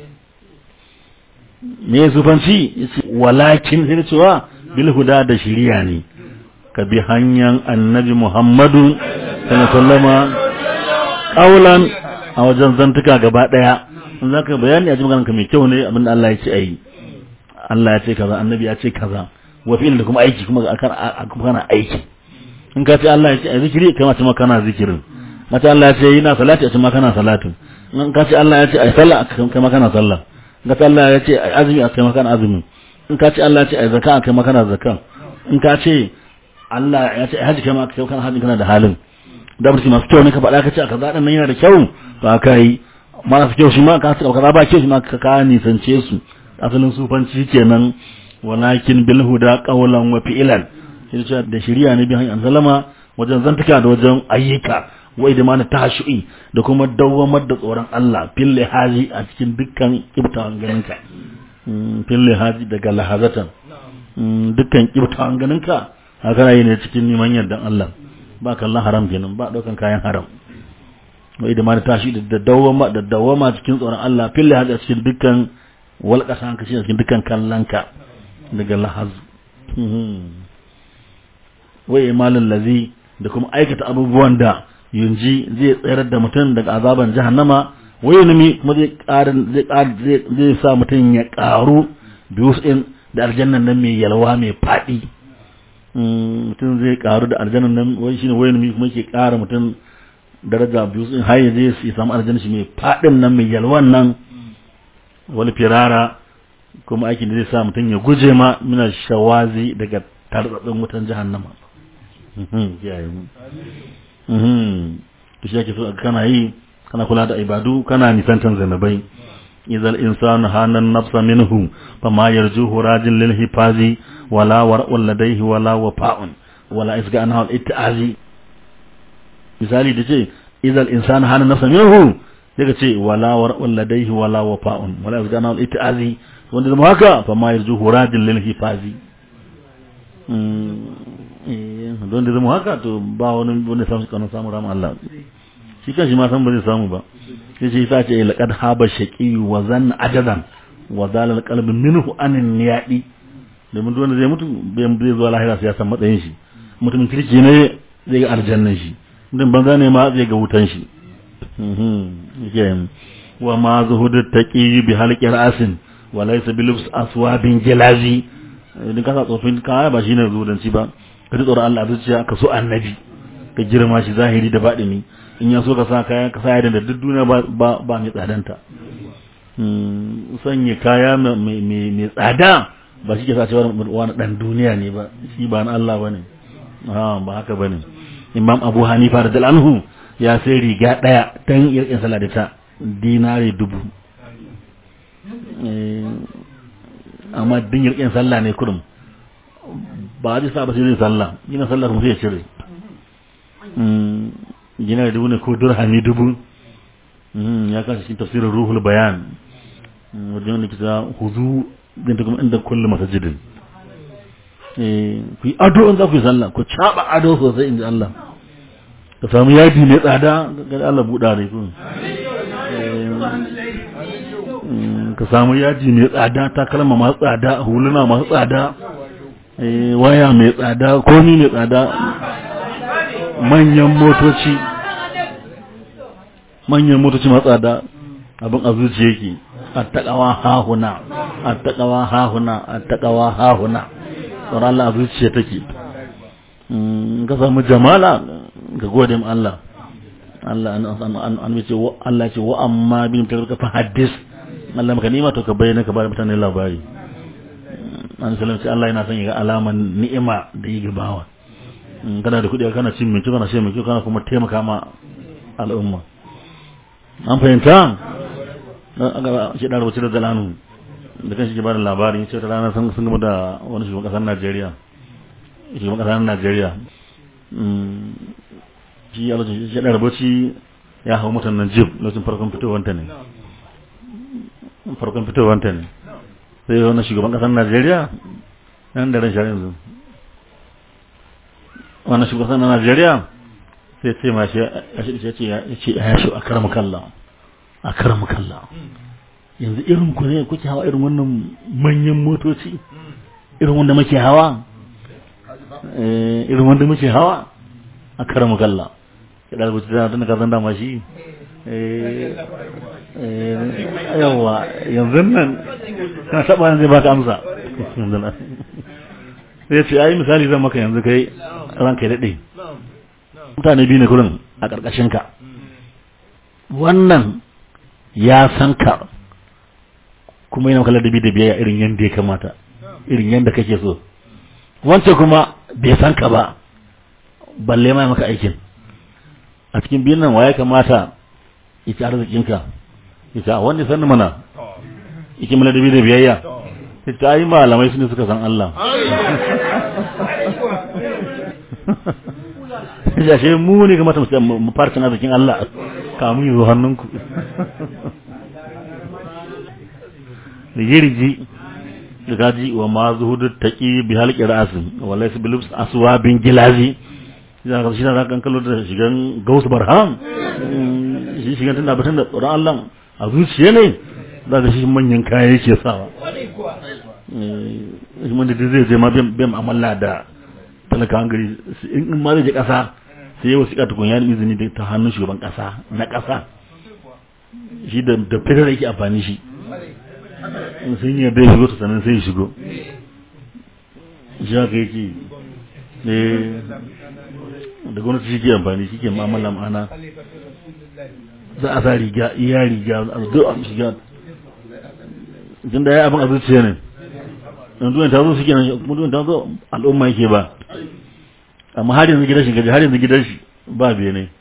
me sufanci walakin sai cewa bil huda da shiriya ne ka bi hanyar annabi muhammadu sallama kaulan a wajen zantuka gaba daya in za ka bayani a ji ka mai kyau ne abinda Allah ya ce ayi Allah ya ce kaza annabi ya ce kaza wa fi'il da kuma aiki kuma kuma kana aiki in ka ce Allah ya ce ayi zikiri kai ma ce kana zikirin mace Allah ya ce yi na salati a ce ma kana salatin in ka ce Allah ya ce ayi sallah kai ma kana sallah in ka ce Allah ya ce ayi azumi a kai ma kana azumi in ka ce Allah ya ce ayi zakka a kai ma kana zakka in ka ce Allah ya ce haji kai ma kai kana haji kana da halin da mutum masu kyau ne ka faɗa ka ce kaza ɗan nan yana da kyau ba ka yi marasa kyau shi ma ka ce kaza ba kyau shi ma ka ka nisance su asalin sufanci kenan walakin bil huda qawlan wa fi'lan shi ce da shari'a ne bi hanyar sallama wajen zantuka da wajen ayyuka wai da mana tashu'i da kuma dawwamar da tsoron Allah fil lihazi a cikin dukkan kibtawan ganinka fil lihazi daga lahazatan dukkan kibtawan ganinka haka yi ne cikin neman yardan Allah ba kallon haram kenan ba daukan kayan haram wai da mana tashi da dawwama da dawwama cikin tsoron Allah fil lihazi a cikin dukkan walƙasa hanka shi a cikin dukkan kallonka daga lahaz wai imalin lazi da kuma aikata abubuwan da yunji zai tsayar da mutum daga azaban jahannama wai nami kuma zai ƙara zai ƙara zai sa mutum ya ƙaru biyu in da aljannan nan mai yalwa mai faɗi mutum zai ƙaru da aljannan nan wai shine wai nami kuma ke ƙara mutum daraja biyu in har ya je su samu aljanna shi mai faɗin nan mai yalwan nan wani firara kuma aikin da zai sa mutum ya guje ma mina shawazi daga tarzaɗin wutan jahannama kiyaye mu to shi ake so kana yi kana kula da ibadu kana nisantan zanabai idal insanu hanan nafsa minhu fama yarjuhu rajin lil hifazi wala war'un ladaihi wala wafa'un wala isga anhu al ittazi misali da ce idal insanu hanan nafsa minhu sai ka ce wala war'un ladaihi wala wafa'un wala isga anhu al ittazi wanda zama haka fama yarjuhu rajin lil hifazi don da zama haka to ba wani wani samu kanon samun rama Allah shi kan shi ma san ba zai samu ba sai shi ta ce laqad haba shaqi wa zan ajadan wa zalal qalbi minhu anin niyadi domin duk wanda zai mutu bai zai zuwa lahira sai ya san matsayin shi mutumin kirki ne zai ga aljannan shi mutum banza ne ma zai ga wutan shi wa ma zuhudu taqi bi halqi ra'sin wa laysa bi lubs aswabin jalazi idan ka sa tsofin kaya ba shine zuhudanci ba ka ji tsoron Allah zuciya ka so annabi ka girma shi zahiri da baɗini in ya so ka sa kaya ka sa yadda da duk duniya ba ba mai tsadanta sanya kaya mai tsada ba shi ke sa cewa wani dan duniya ne ba shi ba na Allah bane ha ba haka bane Imam Abu Hanifa da anhu ya sai riga daya dan irkin sallah da ta dinare dubu amma din irkin sallah ne kurum ba zai sa ba sai zai sallah gina sallah kuma sai ya cire gina da dubu ne ko durhami dubu ya kasa cikin tafsirin ruhul bayan wajen wanda kita huzu zai ta kuma inda kulle masajidin ku yi ado in za ku yi sallah ku caɓa ado sosai inda Allah ka samu yadi mai tsada ga Allah buɗa ne ku ka samu yaji mai tsada takalma masu tsada huluna masu tsada waya mai tsada komi mai tsada manyan motoci manyan motoci masu tsada abin a zuci yake a taƙawa hahuna a taƙawa hahuna a taƙawa hahuna tsoron Allah a zuciya take ka samu jamala ga gode ma Allah Allah an ce Allah ce wa amma bin tarka fa hadis Allah maka nima to ka bayyana ka bada mutane labari an salamci Allah yana son ya ga alaman ni'ima da yi gabawa kana da kuɗi kana cin mai kyau kana shan mai kyau kana kuma taimaka ma al'umma an fahimta shi da rubuce da zalanu da kan shi ke bada labari ce ta rana sun gama da wani shugaban ƙasar Najeriya shugaban ƙasar Najeriya shi ya lokacin shi da rubuci ya hau mutan nan jib lokacin farkon fitowanta ne farkon fitowanta ne sai wani shugaban kasar najeriya nan da ran shari'a yanzu wani shugaban kasar najeriya sai ce ma shi ya ce ya ce ya shi a karamu kalla a karamu kalla yanzu irin ku ne kuke hawa irin wannan manyan motoci irin wanda muke hawa irin wanda muke hawa a karamu kalla ya da rubuta da tun ka san dama shi yawa yanzu nan kana taba zai baka amsa sai ce ai misali zan maka yanzu kai ranka ya dade mutane biyu ne kullum a karkashin ka wannan ya san ka kuma yana maka ladabi da biyayya irin yanda ya kamata irin yanda kake so wancan kuma bai san ka ba balle ma maka aikin a cikin biyun nan waye kamata ita arzikinka ita wanda sani mana ike mana da da biyayya ita yi malamai su ne suka san Allah ya ce mu ne kamata mu fara cin arzikin Allah kamun yi zo hannunku da yirji da gaji wa ma zuhudu taqi bi halqi ra'sin wa laysa bil aswabin gilazi za ka shi na kan kallo da shigan gausu barham shi shigan tunda batun da tsoron Allah a zuciya ne za ka shi manyan kaya yake sawa shi wanda da zai je ma bai amalla da talaka gari in ma zai je kasa sai yau sika tukun ya izini da ta hannun shugaban kasa na kasa shi da da fitar yake amfani shi in sun yi da shigo to sannan sai ya shigo shi haka yake eh da gwamnati shi ke amfani shi ke ma'amala ma'ana za a sa riga iya riga a zo a shiga tun da ya abin a zuciya ne yanzu ta zo suke nan mutum ta zo al'umma yake ba amma har yanzu gidan shi gaji har yanzu gidan shi ba bene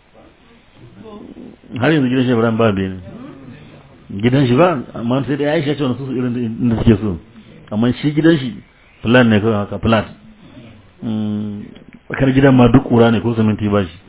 har yanzu gidan shi Ibrahim ba bene gidan shi ba amma sai da Aisha ce wani su irin inda suke so amma shi gidan shi plan ne kawai haka flat tsakar gidan ma duk kura ne ko siminti ba shi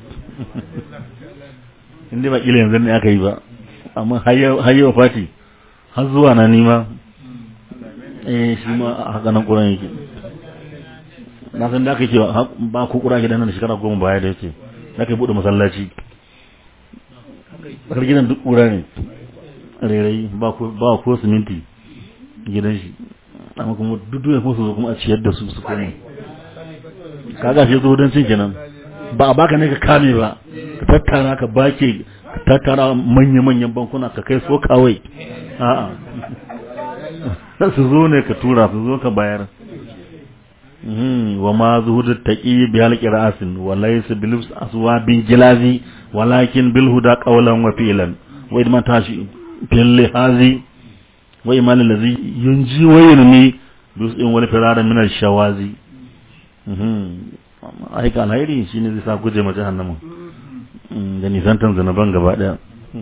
inda ba kila yanzu ne aka yi ba amma har yau fati har zuwa na nima eh shi ma a haka nan kuran yake na san da aka ce ba ku kura gidan nan shekara goma baya da yake da aka buɗe masallaci tsakar gidan duk kura ne rerai ba ko siminti gidan shi amma kuma duk duniya kuma su zo kuma a ciyar da su su koma kaga shi zo don cin kenan ba a baka ne ka kame ba ka tattara ka bake ka tattara manya-manyan bankuna ka kai so kawai a'a su zo ne ka tura su zo ka bayar wa ma zuhudu taqi bi halqi ra'sin wa laysa bil aswabin gilazi walakin bil huda qawlan wa fi'lan wa idman tashi fil lihazi wa iman allazi yunji wa yunmi bisin wal firara min al shawazi aika alhairi shine zai sa guje ma jahannama da nisantan zanaban gaba daya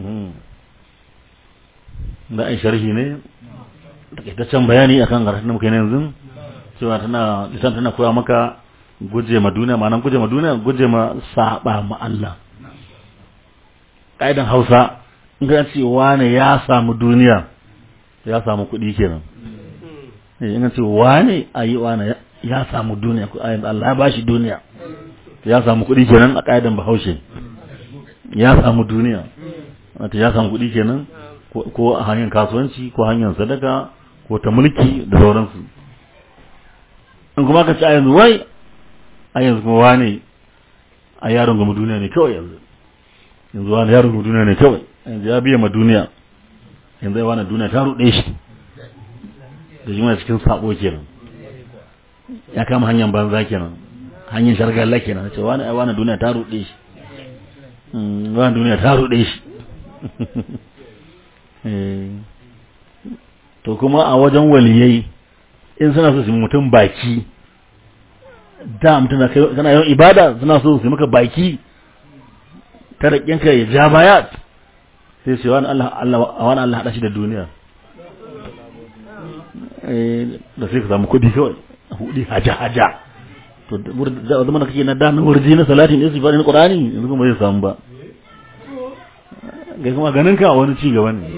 da ai sharhi ne takaitaccen bayani akan karatun da muka yi yanzu cewa tana lisan tana koya maka guje ma duniya ma'anar guje ma duniya guje ma saba ma Allah ƙa'idan Hausa in ka ce wane ya samu duniya ya samu kuɗi kenan in ka ce wane ayi wane ya samu duniya ko ayin Allah ya bashi duniya ya samu kuɗi kenan a ƙa'idan Bahaushe ya samu duniya wato ya samu kuɗi kenan ko a hanyar kasuwanci ko hanyar sadaka ko ta mulki da sauransu in kuma ka ci a yanzu wai a yanzu kuma wane a yaron gama duniya ne kawai yanzu yanzu wani yaron gama duniya ne kawai yanzu ya biya ma duniya yanzu ya wani duniya ta ruɗe shi da shi mai cikin sabo kenan ya kama hanyar banza kenan hanyar shargalla kenan ce wani ai wani duniya ta ruɗe shi wani duniya ta ruɗe shi to kuma a wajen waliyai in suna so su mutum baki da mutum na kana yawan ibada suna so su maka baki ta raƙinka ya ja baya sai su wani Allah Allah wani Allah hada shi da duniya eh da sai ka samu kuɗi kawai hudi haja haja to da zama da kake na da na wurji na salatin istighfar na qur'ani yanzu kuma zai samu ba ga kuma ganin ka wani ci gaba ne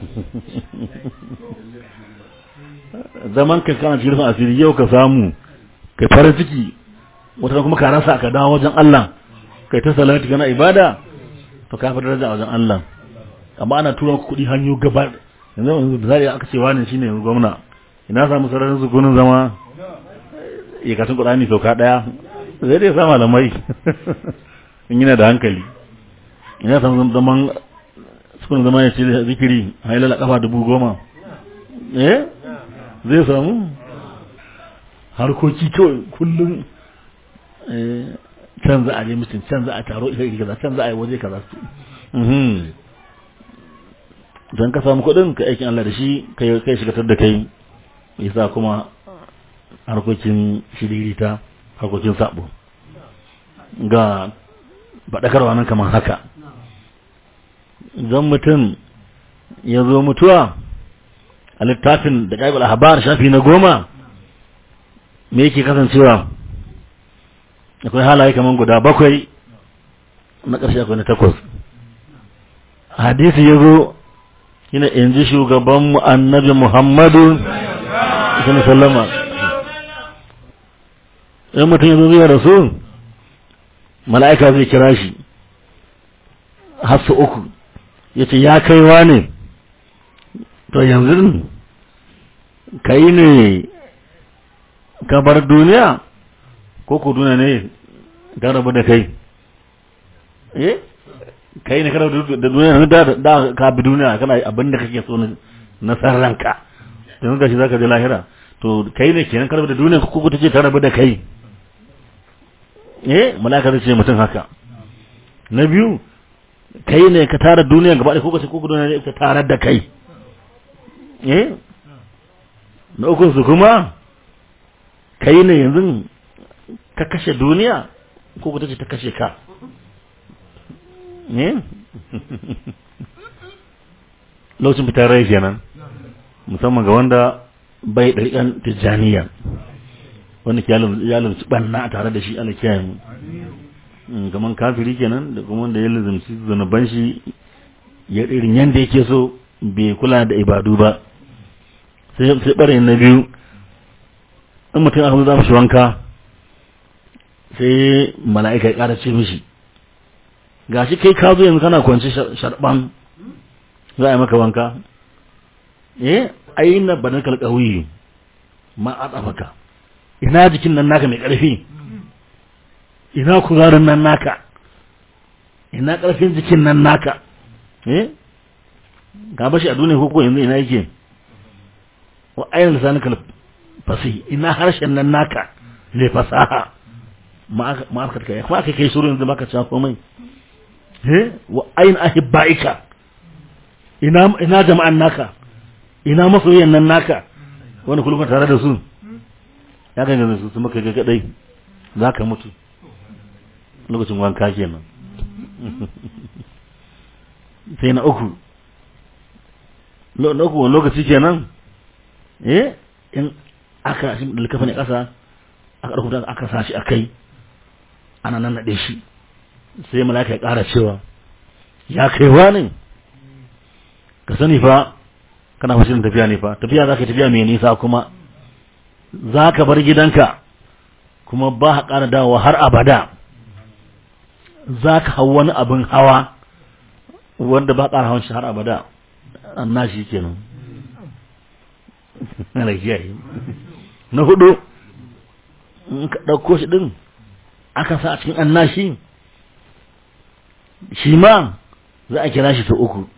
zaman ka kana cikin asiri yau ka samu kai farin ciki wata kuma ka rasa ka dawo wajen Allah kai ta salati kana ibada to ka fi daraja a wajen Allah amma ana tura ku kuɗi hanyo gaba yanzu yanzu da zai aka ce wani shine yanzu gwamna ina samu sararin sukunin zama ya katun Qur'ani sauka daya zai dai sa malamai in yana da hankali ina samu zaman sukunin zama ya ce zikiri hailala kafa dubu goma eh zai samu harkoki kawai kullum can za a je mutum can za a taro ita kaza can za a yi waje kaza su don ka samu kuɗin ka aikin Allah da shi kai kai shigatar da kai yasa kuma harkokin shiririta harkokin sabo ga faɗakarwa nan kamar haka don mutum ya zo mutuwa a littafin da ƙaibul ahbar shafi na goma me yake kasancewa akwai halaye kamar guda bakwai na ƙarshe akwai na takwas hadisi ya zo yana yanzu shugabanmu annabi muhammadu sallama in mutum ya zo zai rasu mala'ika zai kira shi har su uku ya ce ya kaiwa ne to yanzu kai ne ka bar duniya ko ku duniya ne ta rabu da kai eh kai ne kana da duniya da da ka bi duniya kana abin da kake so na san ranka yanzu gashi zaka je lahira to kai ne kenan karbi da duniya ko ko tace ta rabu da kai eh malaka zai ce mutum haka na biyu kai ne ka tara duniya gaba ɗaya ko ka ce ko duniya ne ka tara da kai eh na ukun su kuma kai ne yanzu ka kashe duniya ko ko tace ta kashe ka eh lokacin fitar rai kenan musamman ga wanda bai ɗariƙan tijjaniya wanda ke ya lumci ɓanna tare da shi ana kiyaye mu kamar kafiri kenan da kuma wanda ya lizumci zunuban shi ya irin yadda yake so bai kula da ibadu ba sai sai ɓarayin na biyu in mutum aka za shi wanka sai mala'ika ya ƙara ce mishi gashi kai ka zo yanzu kana kwanci sharɓan za a yi maka wanka eh aina banakal qawi ma adafaka ina jikin nan naka mai ƙarfi ina kuzarin nan naka ina ƙarfin jikin nan naka eh ga bashi a duniya ko yanzu ina yake wa aina lisanikal fasi ina harshen nan naka le fasaha ma aka kai kuma aka kai surun yanzu baka cewa komai eh wa aina ahibbaika ina ina jama'an naka ina masoyan nan naka wani kullum tare da su ya ga ganin su maka ga kadai za ka mutu lokacin wanka kenan sai na uku na uku wani lokaci kenan eh in aka shi da likafa ne kasa aka ɗauko aka sa shi a kai ana nan naɗe shi sai malaka ya ƙara cewa ya kaiwa ne ka sani fa kana fashin tafiya ne fa tafiya za ka tafiya mai nisa kuma za ka bar gidanka kuma ba ka ƙara dawowa har abada za ka hau wani abin hawa wanda ba ƙara hawan shi har abada an nashi kenan na hudu in ka ɗauko shi ɗin aka sa a cikin annashi shi ma za a kira shi ta uku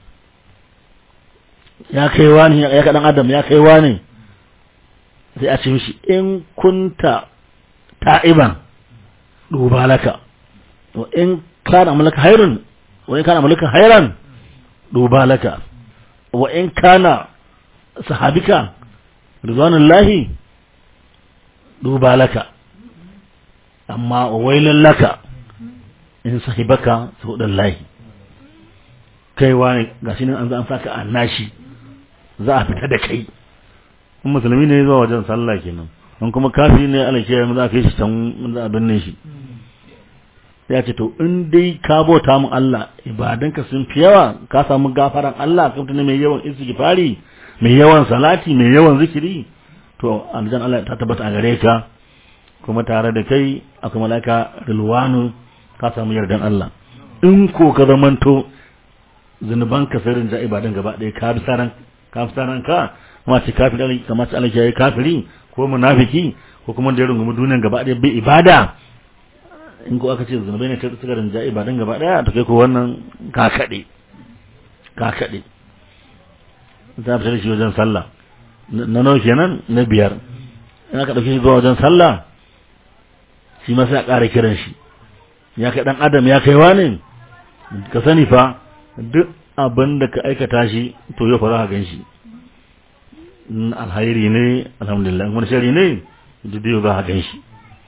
ya kai wani ya kaɗan adam ya kai wani sai a ce mishi in kunta ta'iban duba laka wa in kana mulka hairun wa in kana mulka hairan duba laka wa in kana sahabika ridwanullahi duba laka amma wailun laka in sahibaka saudallahi kai wani gashi nan an zo an saka annashi za a fita da kai in musulmi ne zuwa wajen sallah kenan in kuma kafi ne ala ke za a kai shi can za a binne shi ya ce to in dai ka bauta mu Allah ibadanka sun fi yawa ka samu gafaran Allah ka mutune mai yawan istighfari mai yawan salati mai yawan zikiri to aljan Allah ta tabbata a gare ka kuma tare da kai akwai malaka rilwanu ka samu yardan Allah in ko ka zamanto zunuban ka sirrin ja ibadan gaba ɗaya ka bi saran ka fi saran ka kuma ce kafiri kamar ce Allah ya yi kafiri ko munafiki ko kuma da ya rungumi duniyan gaba ɗaya bai ibada in ko aka ce zunubai ne ta suka rinja ibadan gaba ɗaya ta kai ko wannan ka kaɗe ka kaɗe za a fita da shi wajen sallah na nawa kenan na biyar in aka ɗauke shi zuwa wajen sallah shi ma sai a ƙara kiran shi ya kai ɗan adam ya kai wani ka sani fa duk abin da ka aikata shi to yau fa za ka gan shi alhairi ne alhamdulillah wani shari ne duk yau za ka gan shi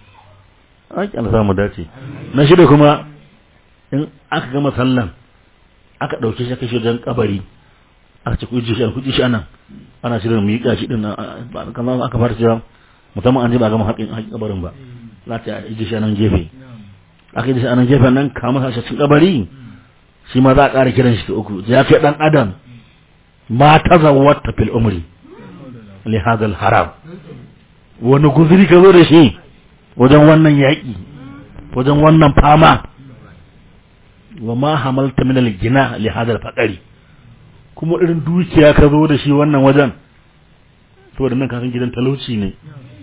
ake an samu dace na shida kuma in aka gama sallan aka ɗauke shi aka shi wajen kabari aka ce kuji shi kuji shi anan ana shirin miƙa shi din kamar aka fara cewa musamman an ji ba gama haƙin kabarin ba za ta yi shi anan gefe aka yi shi anan gefe nan kama sa shi cikin kabari shi ma za a ƙara kiran shi ta uku ya kai ɗan adam ma ta zawwata fil umri li hadal haram wani guzuri ka zo da shi wajen wannan yaƙi wajen wannan fama wa ma hamalta min al-gina li hadal faqari kuma irin dukiya ka zo da shi wannan wajen saboda nan kasan gidan talauci ne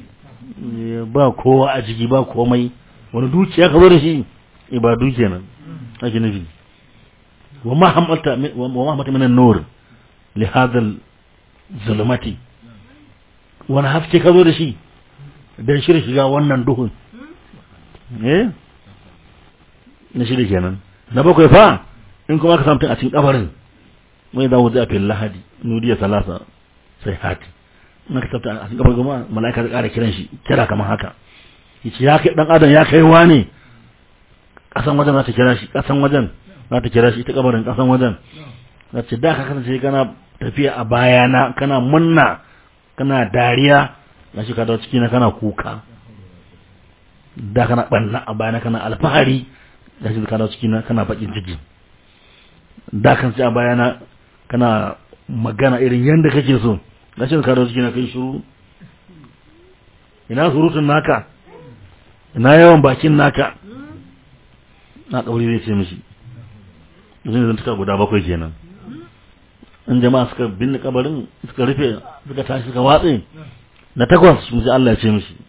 ba kowa a ciki ba komai wani dukiya ka zo da shi ibadu kenan ake nufi wa ma hamalta wa ma hamalta min an-nur li hadha zulumati wani haske ka zo da shi dan shirin shiga wannan duhun eh na shida kenan na bakwai fa in kuma ka samu a cikin kabarin mai za wuzi a fil lahadi nudiya salasa sai hati na ka tabbata a cikin kabarin kuma mala'ika ta kara kiran shi kira kamar haka yace ya kai dan adam ya kai wani kasan wajen za ta kira shi kasan wajen za ta kira shi ita kabarin kasan wajen za ce da ka kasance kana tafiya a bayana kana munna kana dariya na shi ka dawo ciki na kana kuka da kana banna a bayana kana alfahari da shi ka dawo ciki na kana bakin ciki da kan sai a bayana kana magana irin yanda kake so da shi ka dawo ciki na kai shiru ina surutun naka ina yawan bakin naka na kauri zai ce mishi zai zan tuka guda bakwai kenan in jama'a suka binne kabarin suka rufe suka tashi suka watse na takwas mu ji Allah ya ce mishi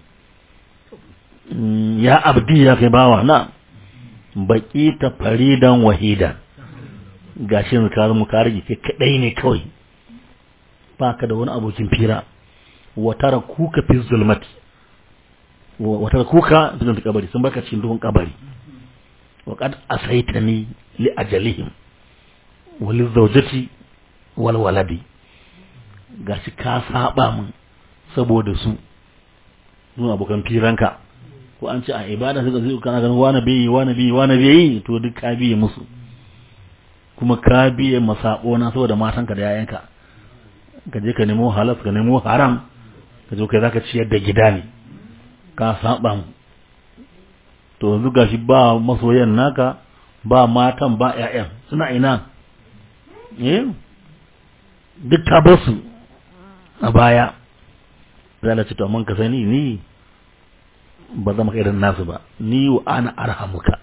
ya abdi ya kai bawa na baki ta faridan wahida gashi yanzu ka zama ka rage kai kadai ne kawai ba ka da wani abokin fira wa tara kuka fi zulmati wa tara kuka fi zulmati kabari sun baka cikin duhun kabari wa qad asaitani li ajalihim wa li zawjati wal waladi gashi ka saba mun saboda su su abokan firanka ko an ce a ibada suka zai kana ganin wani bai wani bai wani bai to duk ka biye musu kuma ka biye masabo na saboda matanka da yayanka ka je ka nemo halal ka nemo haram ka zo kai zaka ciyar da gida ne ka saba mu to yanzu gashi ba masoyan naka ba matan ba ƴaƴan suna ina eh duk ta basu a baya zai ce to amma ka sani ni ba zama irin nasu ba ni wa ana arhamuka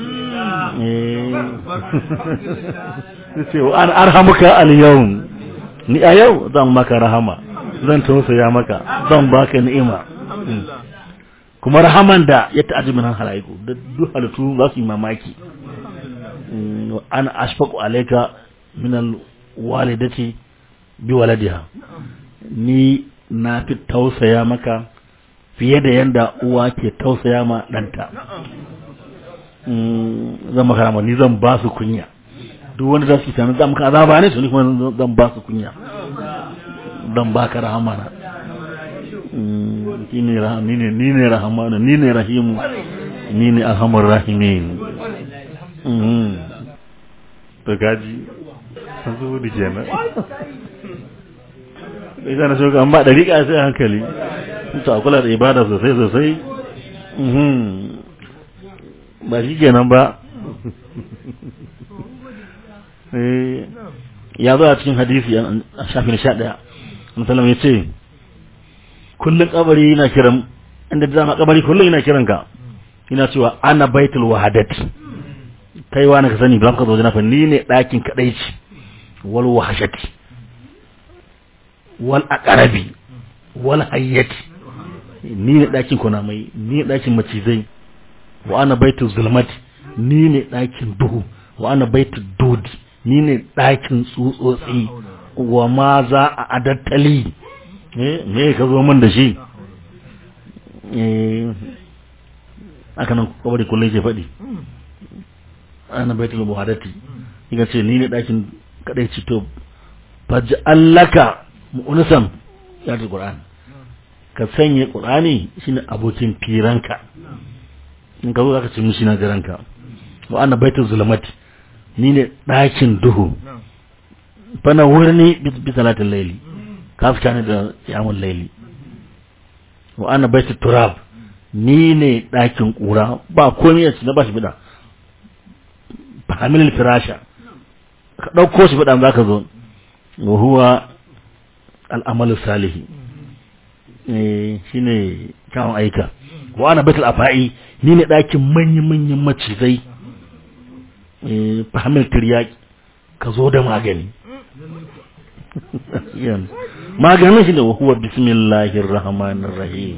ce wa ana arhamuka al-yawm ni a yau zan maka rahama zan tausaya maka zan baka ni'ima kuma rahaman da ya ta'aji min halaiku da duk halittu za su yi mamaki ana ashfaqu alayka min al-walidati bi waladiha ni na fi tausaya maka fiye da yadda uwa ke tausaya ma ɗanta zan maka rama ni zan ba su kunya duk wanda za su yi zan maka azaba ne su ni kuma zan ba su kunya zan ba ka rahama na ni ne ni ne rahamanu ni ne rahimu ni ne alhamar rahimin to gaji an zuwa da kenan ita na shoga amma dariƙa sai hankali ta kula da ibada sosai sosai ba shi kenan ba ya zo a cikin hadisi a shafin sha ɗaya musallam ya ce kullum kabari yana kiran inda da zama kabari kullum yana kiran ka yana cewa ana baitul wahadat kai wani ka sani ba ka zo jana ni ne ɗakin kaɗaici wal wahashati wal aqrabi wal hayyati ni ne ɗakin kunamai ni ne ɗakin macizai wa ana baitul zulmati ni ne ɗakin duhu wa ana baitul dodi ni ne ɗakin tsutsotsi wa ma za a adattali me ka zo min da shi aka nan kwabari kullum ke faɗi ana baitul muhadati ika ce ni ne ɗakin kaɗai cito faji allaka mu'unisan ya ta ƙur'ani ka sanya ƙur'ani shine abokin firanka in ka zo aka ce mishi na jiranka wa ana baitul zulmati ni ne ɗakin duhu fana wurni bi salatin laili ka fita ne da yamun laili wa ana baitul turab ni ne ɗakin ƙura ba komai a na ba shi bida fahamilin firasha ka ɗauko shi bida za ka zo wa huwa al'amalu salihi shi ne kyawun aika wa ana baitul afa'i ni ne ɗakin manyan-manyan macizai fahimtar tiryaki ka zo da magani maganin shi da wahuwa bismillahir rahmanir rahim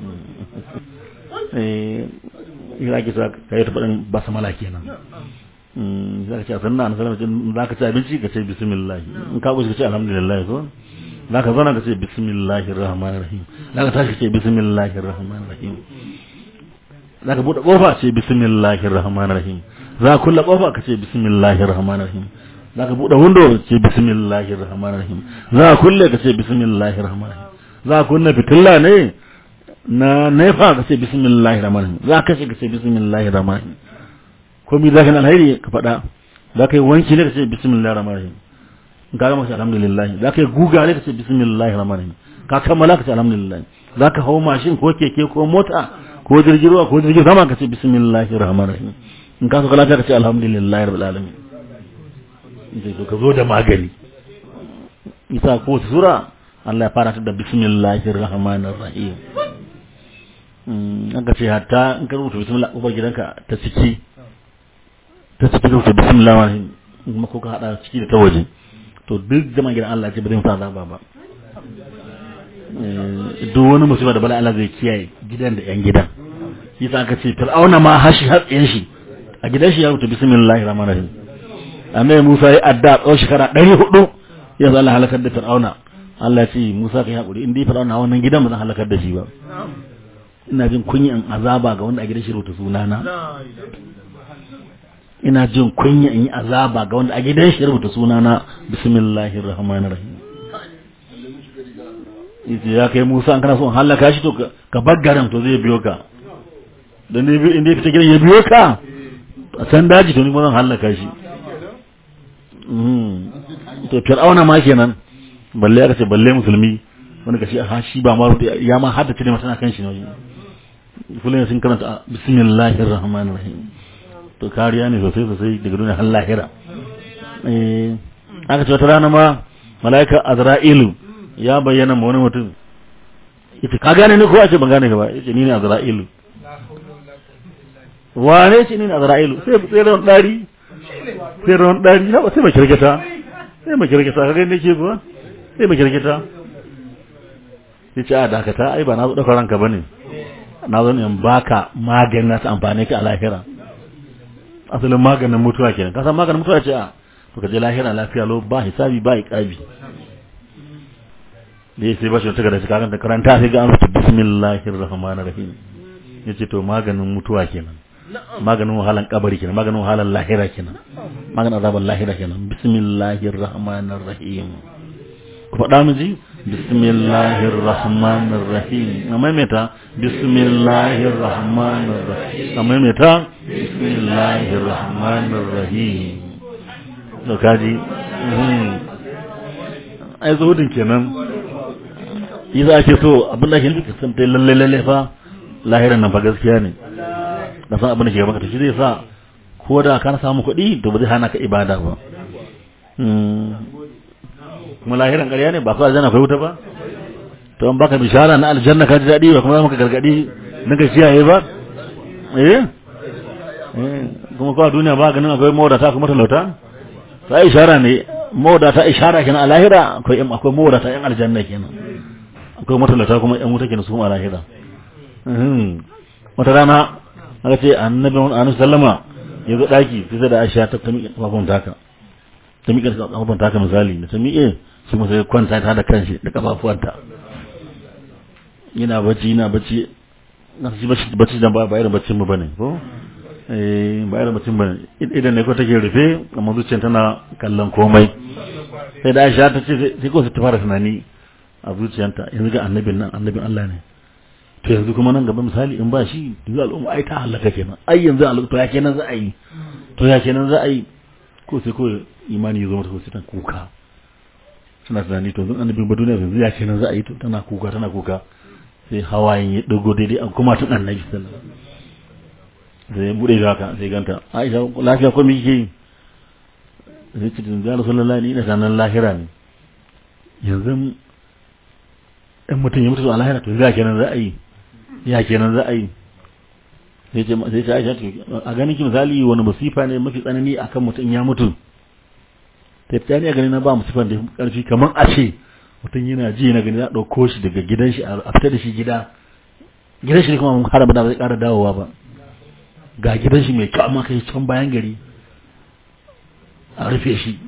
eh ira ki ka yi tafaɗin basamala kenan za ka ce a sannan annabi sallallahu za ka ci abinci ka ce bismillah in ka kusa ka ce alhamdulillah ko za ka zauna ka ce bismillahir rahmanir rahim za ka tashi ka ce bismillahir rahmanir rahim za ka buɗe ƙofa ce bismillahir rahmanir rahim za ka kulle ƙofa ka ce bismillahir rahmanir rahim za ka buɗe window ce bismillahir rahmanir rahim za ka kulle ka ce bismillahir rahmanir rahim za ka kunna fitilla ne na nefa ka ce bismillahir rahmanir rahim za ka kashe ka ce bismillahir rahmanir rahim komai za ka na alheri ka faɗa za ka yi wanki ne ka ce bismillahir rahmanir rahim in ka gama ka ce alhamdulillah za ka yi guga ne ka ce bismillahir rahmanir rahim ka kammala ka ce alhamdulillah za ka hau mashin ko keke ko mota ko jirgin ruwa ko jirgin sama ka ce bismillahir rahmanir rahim in ka so ka lafiya ka ce alhamdulillah rabbil alamin sai to ka zo da magani isa ko sura Allah ya fara ta da bismillahir rahmanir rahim an ka ce hatta in ka rubuta bismillah ubar gidanka ta ciki ta ciki rubuta bismillah rahim kuma ko ka hada ciki da ta waje to duk zaman gidan Allah ce ba zai fara zaba ba duk wani musiba da bala Allah zai kiyaye gidan da yan gidan yasa aka ce fir'auna ma hashi hatsayen shi a gidan shi ya rubuta bismillahir rahmanir rahim annabi Musa ya adda tsawon shekara ɗari hudu ya zala halakar da Fir'auna Allah ya ce Musa ka yi haƙuri in dai Fir'auna wannan gidan ba zan halakar da shi ba ina jin kunyan azaba ga wanda a gidan shi rubuta sunana ina jin kunya in yi azaba ga wanda a gidan shi rubuta sunana bismillahir rahmanir rahim yace ya kai Musa an kana so in halaka shi to ka bar garin to zai biyo ka dan ne in dai fita gidan ya biyo ka a san daji to ni ba zan halaka shi to fir'auna ma kenan balle aka ce balle musulmi wani kashi ha shi ba ma ya ma haddace ne masana kan shi ne kullum sun karanta bismillahir rahmanir rahim to kariya ne sosai sosai daga duniya har lahira eh aka ce wata rana ma malaika azra'ilu ya bayyana ma wani mutum yace ka gane ni ko a ce ban gane ka ba yace ni ne azra'ilu wane ce ni ne azra'ilu sai sai ran dari sai ran dari na sai ba kirkita sai ba kirkita ka gani nake kuwa sai ba kirkita yace a dakata ai ba na zo dauka ranka bane na zo ne in baka maganin na ta amfane ka a lahira asalin maganin mutuwa kenan ka san maganin mutuwa ce a to ka je lahira lafiya lo ba hisabi ba iqabi ne sai ba shi ta da kakan ta karanta sai ga an rubuta bismillahir rahmanir rahim yace to maganin mutuwa kenan maganin wahalan kabari kenan maganin wahalan lahira kenan maganin azaban lahira kenan bismillahir rahmanir rahim ku faɗa mu ji bismillahir rahmanir rahim amma meta bismillahir rahmanir rahim amma meta bismillahir rahmanir rahim to kaji ai zuhudin kenan yi za a ce so abin da ke nufi san ta lalle lalle fa lahiran nan fa gaskiya ne da san abin da ke gaba ka shi zai sa ko da ka samu kuɗi to ba zai hana ka ibada ba kuma lahiran ƙarya ne ba ku aljanna akwai wuta ba to an baka bishara na aljanna ka ji daɗi ba kuma za maka gargaɗi na ka ciyaye ba eh kuma kawai duniya ba ganin akwai mawadata kuma talauta ta ishara ne mawadata ishara kenan a lahira akwai akwai mawadata yan aljanna kenan akwai matalauta kuma yan wuta kenan su a lahira wata rana aka ce annabi annabi sallama ya zo daki sai da Aisha ta miƙe kafafun taka ta miƙe kafafun taka misali da ta miƙe shi kuma sai kwanta ta da kanshi da kafafuwanta yana bacci yana bacci na shi bacci bacci da ba irin baccin mu bane ko eh ba irin baccin bane idan ne ko take rufe amma zuciyar tana kallon komai sai da Aisha ta ce sai ko ta fara tunani a zuciyarta yanzu ga annabin nan annabin Allah ne to yanzu kuma nan gaba misali in ba shi yanzu al'umma ai ta halaka kenan ai yanzu al'umma to ya kenan za a yi to ya kenan za a yi ko sai ko imani ya zo mata ko sai ta kuka suna tunani to zan annabin ba duniya yanzu ya kenan za a yi to tana kuka tana kuka sai hawayen ya dogo daidai an kuma tun annabi sallallahu alaihi wasallam sai bude ga haka sai ganta Aisha lafiya ko me kike yi sai ce da Rasulullahi ni ina sanan lahira ne yanzu in mutum ya mutu a lahira to ya kenan za a yi ya kenan za a yi sai ce sai ce Aisha a ganin ki misali wani musifa ne mafi tsanani akan mutum ya mutu sai ta ne a ganin na ba musifan da karfi kamar a ce mutum yana ji na gani ya dauko shi daga gidan shi a fita da shi gida gidan shi kuma har ba zai ƙara dawowa ba ga gidan shi mai kyau amma kai can bayan gari a rufe shi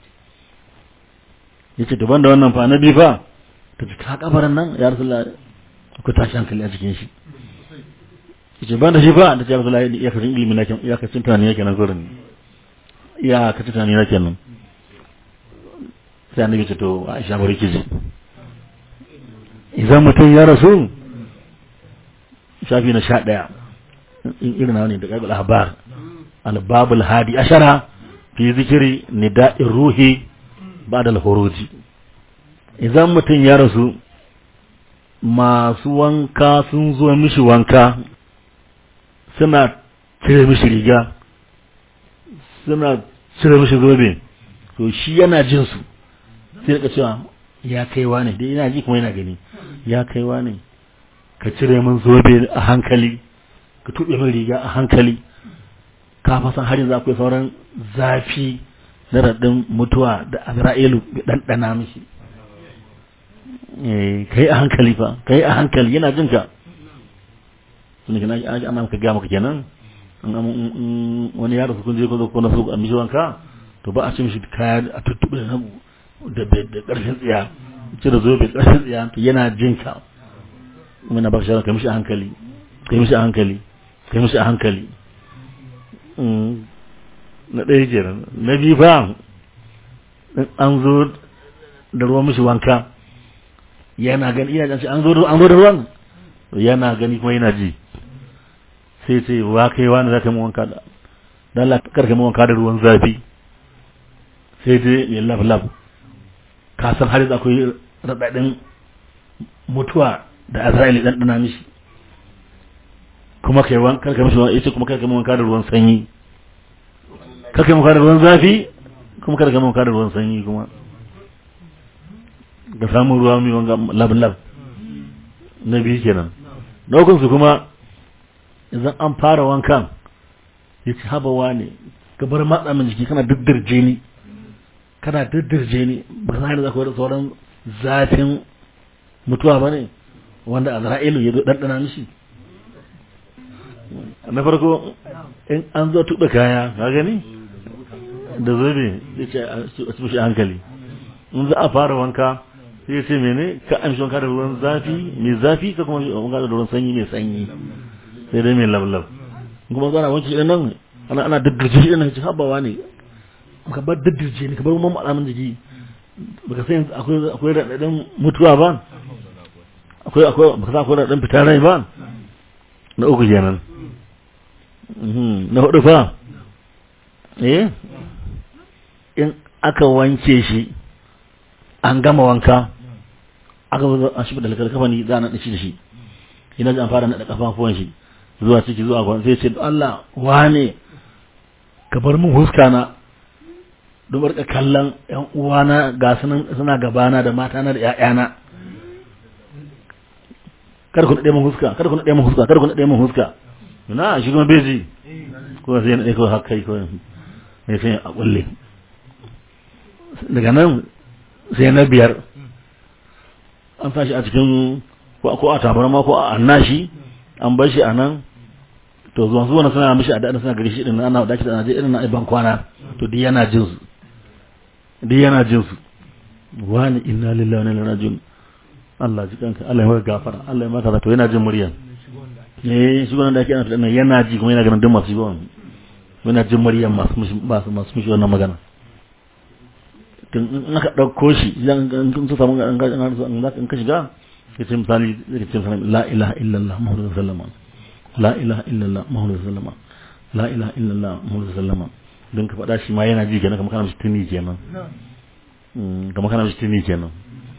yace daban da wannan fa na bi fa ta ce ka kabarin nan ya rasulullah akwai tashi hankali a cikin shi yace ban da shi fa da ce ya rasulullah ya kacin ilimi na kenan ya kacin tunani yake nan gurin ya kacin tunani na kenan sai annabi ce to Aisha bari ki ji idan mutum ya rasu shafi na sha ɗaya in irin na ne da ƙarƙar labar albabul hadi ashara fi zikiri nida'in ruhi ba da alhuruji idan mutum ya rasu masu wanka sun zo mishi wanka suna cire mishi riga suna cire mishi zobe to shi yana jin su sai da cewa ya kaiwa ne dai yana ji kuma yana gani ya kaiwa ne ka cire min zobe a hankali ka tuɓe min riga a hankali ka fasan har yanzu akwai sauran zafi na raɗin mutuwa da azra'ilu ya ɗanɗana mishi ka yi a hankali fa ka yi a hankali yana jin ka tun da ana maka gaya maka kenan wani yaro su kun je ko ko na su a mishi wanka to ba a ce mishi kaya a tuttuɓe da ƙarfin tsiya cire zobe ƙarfin tsiya to yana jin ka kuma na baka shawara ka mishi a hankali ka mishi a hankali ka mishi a hankali na ɗaya kenan na biyu fa an zo da ruwan mishi wanka yana gani ina jan an zo an zo da ruwan yana gani kuma yana ji sai ce wa kai wani za ka mu wanka da dan Allah karka mu wanka da ruwan zafi sai dai ya laf laf ka san har yanzu akwai radadin mutuwa da Azrail dan dana mishi kuma kai wan karka mishi yace kuma karka mu wanka da ruwan sanyi karka mu wanka da ruwan zafi kuma karka mu wanka da ruwan sanyi kuma ga samun ruwa mai wanga lab-lab na biyu kenan na su kuma idan an fara wankan ya ci habawa ne ka bar matsa min jiki kana diddirje ni kana diddirje ni ba za ni zakwai da sauran zafin mutuwa ba ne wanda azra'ilu ya zo ɗanɗana mishi na farko in an zo tuɓe kaya ka gani da zobe ya ce a ci hankali in za a fara wanka sai ya ce mene ka amshi wanka da ruwan zafi mai zafi ka kuma wanka da ruwan sanyi mai sanyi sai dai mai lablab kuma zana wanke shi nan ana ana daddirje shi nan ci habawa ne ka bar daddirje ne ka bar mamma alamun jiki baka sai akwai akwai radadin mutuwa ba akwai akwai baka san akwai radadin fitar rai ba na uku kenan na hudu fa eh in aka wanke shi an gama wanka aka zo a shi da kafa ni za a naɗa shi da shi ina ji an fara naɗa kafafuwan shi zuwa ciki zuwa kwan sai ce Allah wane ka bar min huska na don barka kallon yan uwana ga sunan suna gabana da mata na da ƴaƴana kar ku naɗe min huska kar ku naɗe min huska kar ku naɗe min huska na shi kuma beji ko sai naɗe ko haka kai ko ne sai a kulle daga nan sai na biyar an tashi a cikin ko a tabarma ko a annashi an bar shi a nan to zuwa zuwa suna mishi a daɗin suna gari shi ɗin ana dace da irin na iban kwana to duk yana jin su duk yana jin su wani inna lillahi wa inna ilaihi raji'un Allah ji kanka Allah ya maka gafara Allah ya maka to yana jin muryan eh shi wannan da ake ana tunanin yana ji kuma yana ganin duk masu yi yana jin muryan masu masu masu mishi wannan magana in aka ɗauko shi idan sun samu in ka shiga ya ce misali zai ce misali la ilaha illallah muhammadu sallama la ilaha illallah muhammadu sallama la ilaha illallah muhammadu sallama don ka faɗa shi ma yana ji kenan kamar kana mishi tuni kenan kamar kana mishi tuni kenan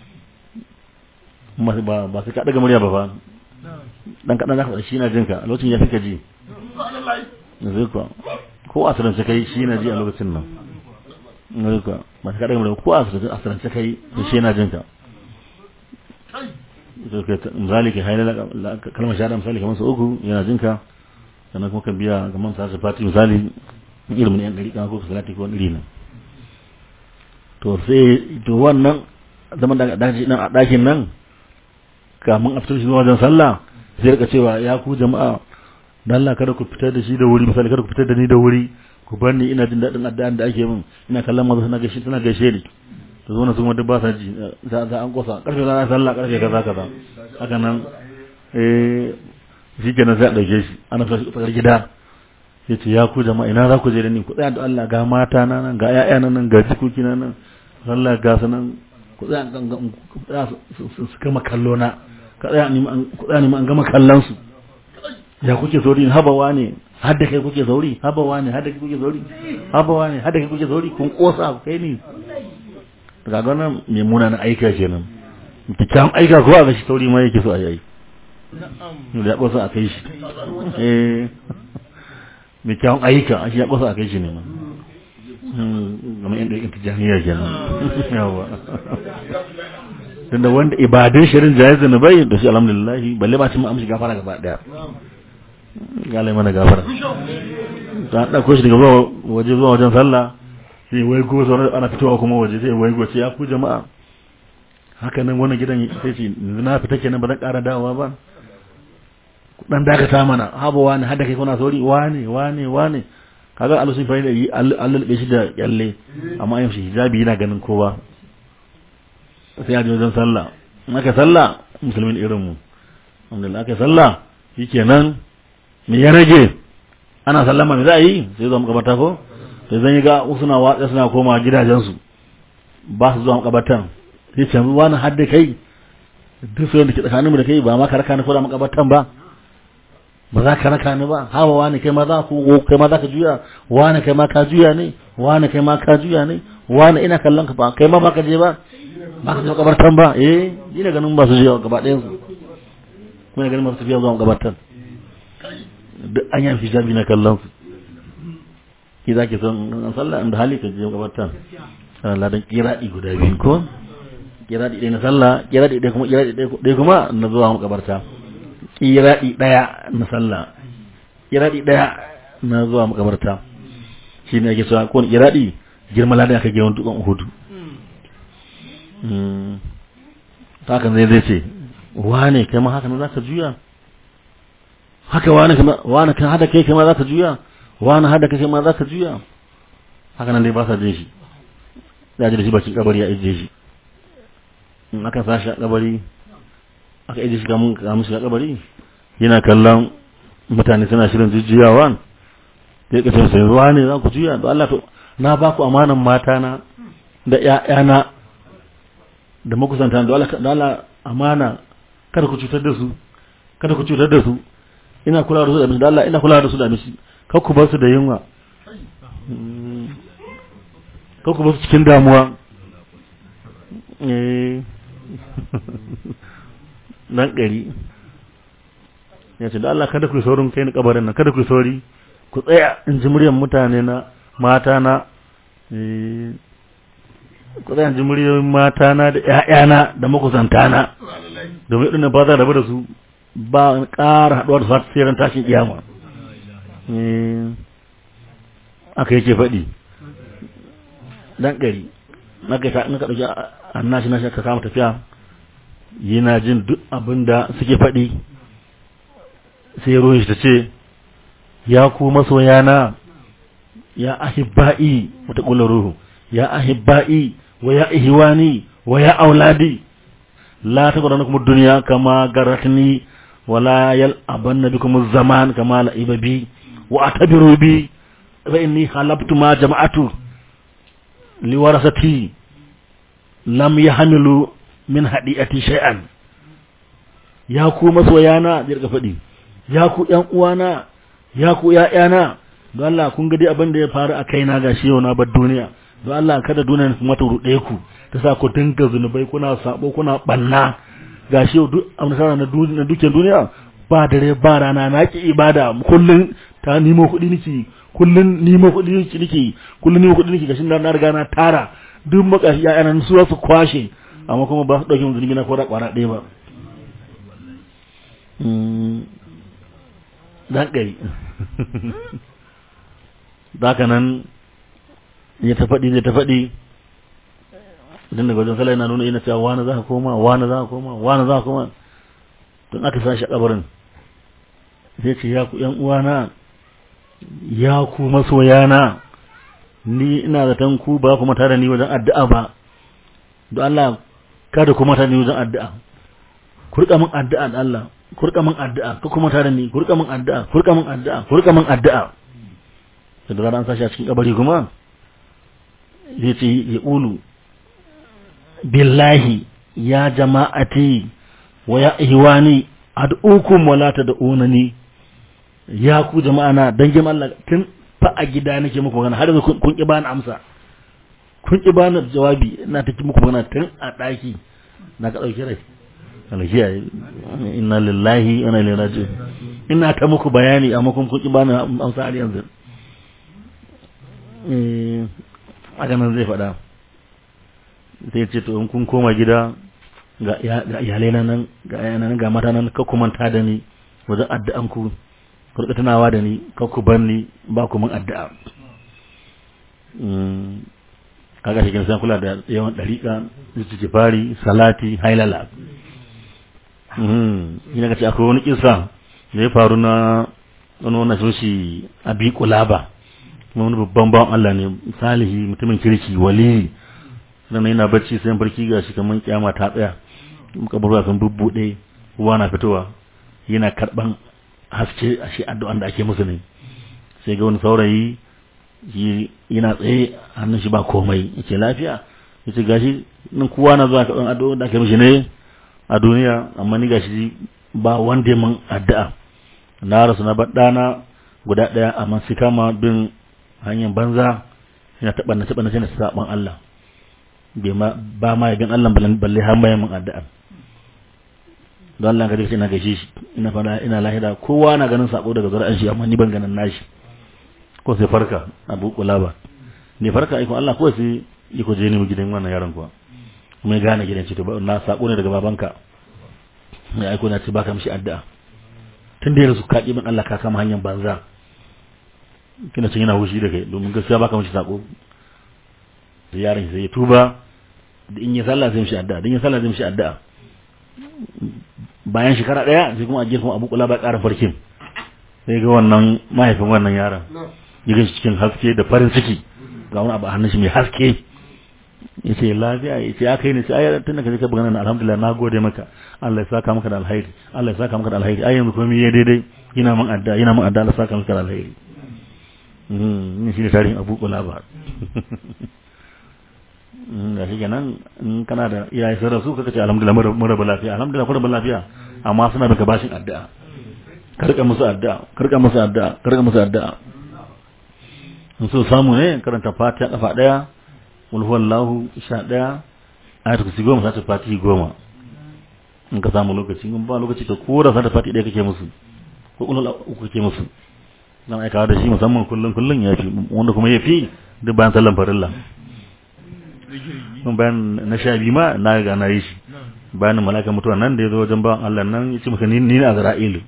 ba ba sai ka daga murya ba fa dan kaɗan za ka faɗa shi na jinka a lokacin ya fi ka ji zai kuwa ko a sanar kai shi na ji a lokacin nan nuka ba ta kaɗa ko a asirance kai da shi yana jinka misali ka haila kalmar shahada misali kamar su uku yana jinka sannan kuma kan biya kamar sa su fati misali ilimin yan ɗari ko salati ko iri nan to sai to wannan zaman da a ɗakin nan kamun a fitar shi zuwa wajen sallah sai rika cewa ya ku jama'a dan Allah kada ku fitar da shi da wuri misali kada ku fitar da ni da wuri ku bar ni ina jin daɗin addu'an da ake min ina kallon maza suna gaishe suna gaishe ni to zo na su duk ba sa ji za za an kosa karfe za a sallah karfe kaza kaza haka nan eh shi kenan sai a ɗauke shi ana fita shi tsakar gida ya ce ya ku jama'a ina za ku je da ni ku tsaya da Allah ga mata na nan ga ƴaƴa na nan ga jikoki na nan Allah ga su nan ku tsaya ku tsaya su gama kallo na ka tsaya ni ku tsaya ni an gama kallon su ya kuke sauri habawa ne har da kai kuke sauri habawa ne har da kai kuke sauri habawa ne har da kai kuke sauri kun kosa ku kai ni daga wannan mai munanan aika kenan kyakkyawan aika ko a ga shi sauri ma yake so a yi da ya kosa a kai shi eh mai kyawun ayyuka a shi ya kosa a kai shi ne ma game yan ɗaikin tijjaniya kenan yawa tunda wanda ibadun shirin jayi zunubai da shi alhamdulillah balle ba ci mu amshi gafara gaba daya galai mana gafara ta ɗauko shi daga zuwa waje zuwa wajen sallah sai wai go sauran ana fitowa kuma waje sai wai go ce ya ku jama'a haka nan wannan gidan sai ce na fita kenan ba zan ƙara dawowa ba dan dakata mana haba wani hada kai kuna sauri wane wane wane kaga Allah sun fahimta yi Allah be shi da kyalle amma yin shi hijabi yana ganin kowa sai ya je wajen sallah in aka sallah musulmin irin mu alhamdulillah aka sallah shikenan me ya rage ana sallama me za a yi sai zuwa makabata ko sai zan yi ga suna watsa suna koma gidajensu ba su zuwa makabatan sai ce wani hadda kai duk sai da ke tsakaninmu da kai ba ma ka raka ni ko da makabatan ba ba za ka raka ni ba hawa wani kai ma za ku kai ma za ka juya wani kai ma ka juya ne wani kai ma ka juya ne wani ina kallon ka ba kai ma ba ka je ba ba ka je makabartan ba eh ina ganin ba su je gaba ɗayan su kuma ganin masu tafiya zuwa makabartan duk an yi hijabi na kallon su ki za ki son an sallah inda hali ka je makabartan Allah dan kiraɗi guda biyu ko kiraɗi ɗaya na sallah kiraɗi ɗaya kuma kiraɗi ɗaya kuma na zuwa makabarta kiraɗi ɗaya na sallah kiraɗi ɗaya na zuwa makabarta shi ne ake cewa kowane kiraɗi girma ladan aka girman dukkan hudu ta haka zai zai ce wane kai ma haka na za ka juya haka wane wane kan hada kai kai ma za ka juya wane hada kai kai ma za ka juya haka nan dai ba sa jin shi ya ji da shi bakin kabari ya ije shi in aka sashi a kabari aka ije shi kamun kamun shiga kabari yana kallon mutane suna shirin jujjuyawa sai ka sai ruwa ne za ku juya da Allah to na ba ku amanan mata na da ƴaƴana da makusanta da Allah da Allah amana kada ku cutar da su kada ku cutar da su ina kula da su da mishi da Allah ina kula da su da mishi kar ku bar su da yunwa kar ku bar su cikin damuwa eh nan ɗari ya ce da Allah kada ku saurin kai ni kabarin nan kada ku sauri ku tsaya in ji muryar mutane na mata na ku tsaya in ji muryar mata na da ƴaƴana da makusanta na domin irin ba za rabu da su ba ƙara haɗuwa da su sai ran tashin kiyama aka yake faɗi dan ɗari na kai ta in ka ɗauki annashi na shi ka kama tafiya yana jin duk abin da suke faɗi sai ruwan shi ta ce ya ku masoyana ya ahibba'i wata ƙula ruhu ya ahibba'i wa ya ihwani wa ya auladi la ta gwada kuma duniya kama garatni wala yal abanna bikum zaman kama la'iba bi wa atabiru bi fa inni halabtu ma jama'atu liwarasati lam yahmilu min hadi'ati shay'an ya ku masoyana zai rika faɗi ya ku ƴan uwana ya ku ƴaƴana don Allah kun ga dai abin da ya faru a kaina ga shi yau na bar duniya don Allah kada duniya kuma ta ruɗe ku ta sa ku dinga zunubai kuna sabo kuna banna ga shi yau duk amsara na na dukiyar duniya ba dare ba rana na ki ibada kullun ta nemo kuɗi niki kullun nemo kuɗi niki niki kullun nemo kuɗi niki gashi na riga na tara duk makashi ƴaƴana su su kwashe amma kuma ba su ɗauki mun zunubi na ko da ƙwara ɗaya ba dan gari ka nan ya ta faɗi zai ta faɗi idan daga wajen sallah yana nuna yana cewa wani za ka koma wani za ka koma wani za ka koma don aka sa shi a kabarin sai ce ya ku yan uwana ya ku masoyana ni ina zaton ku ba kuma tare ni wajen addu'a ba don Allah kada kuma tare ni wajen addu'a ku rika min addu'a da Allah ku rika min addu'a ka kuma tare ni ku rika min addu'a ku rika min addu'a ku rika min addu'a da da an sashi a cikin kabari kuma zai ce ya ulu billahi ya jama'ati wa ya ihwani ad'ukum wala tad'unani ya ku jama'a na dangin Allah tun fa a gida nake muku magana har yanzu kun ki bani amsa kun ki bani jawabi ina ta muku magana tun a daki na ka dauki rai alhiya inna lillahi wa inna ilaihi raji'un ina ta muku bayani amma kun kun ki bani amsa har yanzu eh haka nan zai faɗa sai ce to in kun koma gida ga iyalai nan ga yana nan ga mata nan ka kumanta da ni wajen addu'an ku ku rika tunawa da ni ka ku bar ni ba ku mun addu'a kaga shi san kula da yawan dariƙa istighfari salati hailala mhm ina ga ce akwai wani kisa da ya faru na wani wannan sun shi abi kulaba wani babban bawan Allah ne salihi mutumin kirki wali dan yana bacci sai barki gashi kaman kiyama ta tsaya kaburwa sun bubbude ruwa na fitowa yana karban haske a shi addu'an da ake musu ne sai ga wani saurayi yana tsaye hannun shi ba komai yace lafiya yace gashi nan kowa na zuwa karban addu'a da ake mishi ne a duniya amma ni gashi ba wanda mun addu'a na rasu na baddana guda daya amma sai kama bin hanyar banza yana taɓa na taɓa na sai na saban Allah ba ma yabin Allah balle har mai mun addu'a don Allah kaje ina gaishe shi ina fara ina lahira kowa na ganin sako daga zuri'an shi amma ni ban ganin nashi ko sai farka abu kulaba ne farka aiko Allah ko sai yi ko je ni gidan wannan yaron kuwa kuma ya gane gidan ce to na sako ne daga babanka ya aiko na ce baka mishi addu'a tun da yanzu ka min Allah ka kama hanyar banza kina cin yana hushi da kai domin gaskiya baka mishi sako sai yaron sai ya tuba da in ya sallah zai mishi addu'a da in ya sallah zai mishi addu'a bayan shekara daya sai kuma a kuma abu kula ba ƙara farkin sai ga wannan mahaifin wannan yaron ya ga cikin haske da farin ciki ga wani abu a hannun shi mai haske ya ce lafiya ya ce aka yi ne sai ayar tun da ka je ka buga nan alhamdulillah na gode maka Allah ya saka maka da alhairi Allah ya saka maka da alhairi ai yanzu komai ya daidai ina mun adda ina mun adda Allah ya saka maka da alhairi mm shi ne tarihin Abu Qulaba da shi kenan in kana da iyaye sai da su kaka ce alhamdulillah mun rabu lafiya alhamdulillah kun rabu lafiya amma suna baka bashin addu'a karka musu addu'a karka musu addu'a karka musu addu'a in so samu ne karanta fatiha kafa daya qul huwallahu sha daya ayatul kursi goma sata fatihi goma in ka samu lokaci in ba lokaci ka kora sata fatihi daya kake musu ko qul uku kake musu dan aikawa da shi musamman kullun kullun yafi wanda kuma yafi duk bayan sallan farilla bayan na sha biyu ma na ga na yi shi bayan malaka mutuwa nan da ya zo wajen bawan Allah nan ya ce maka ni ne Azra'ilu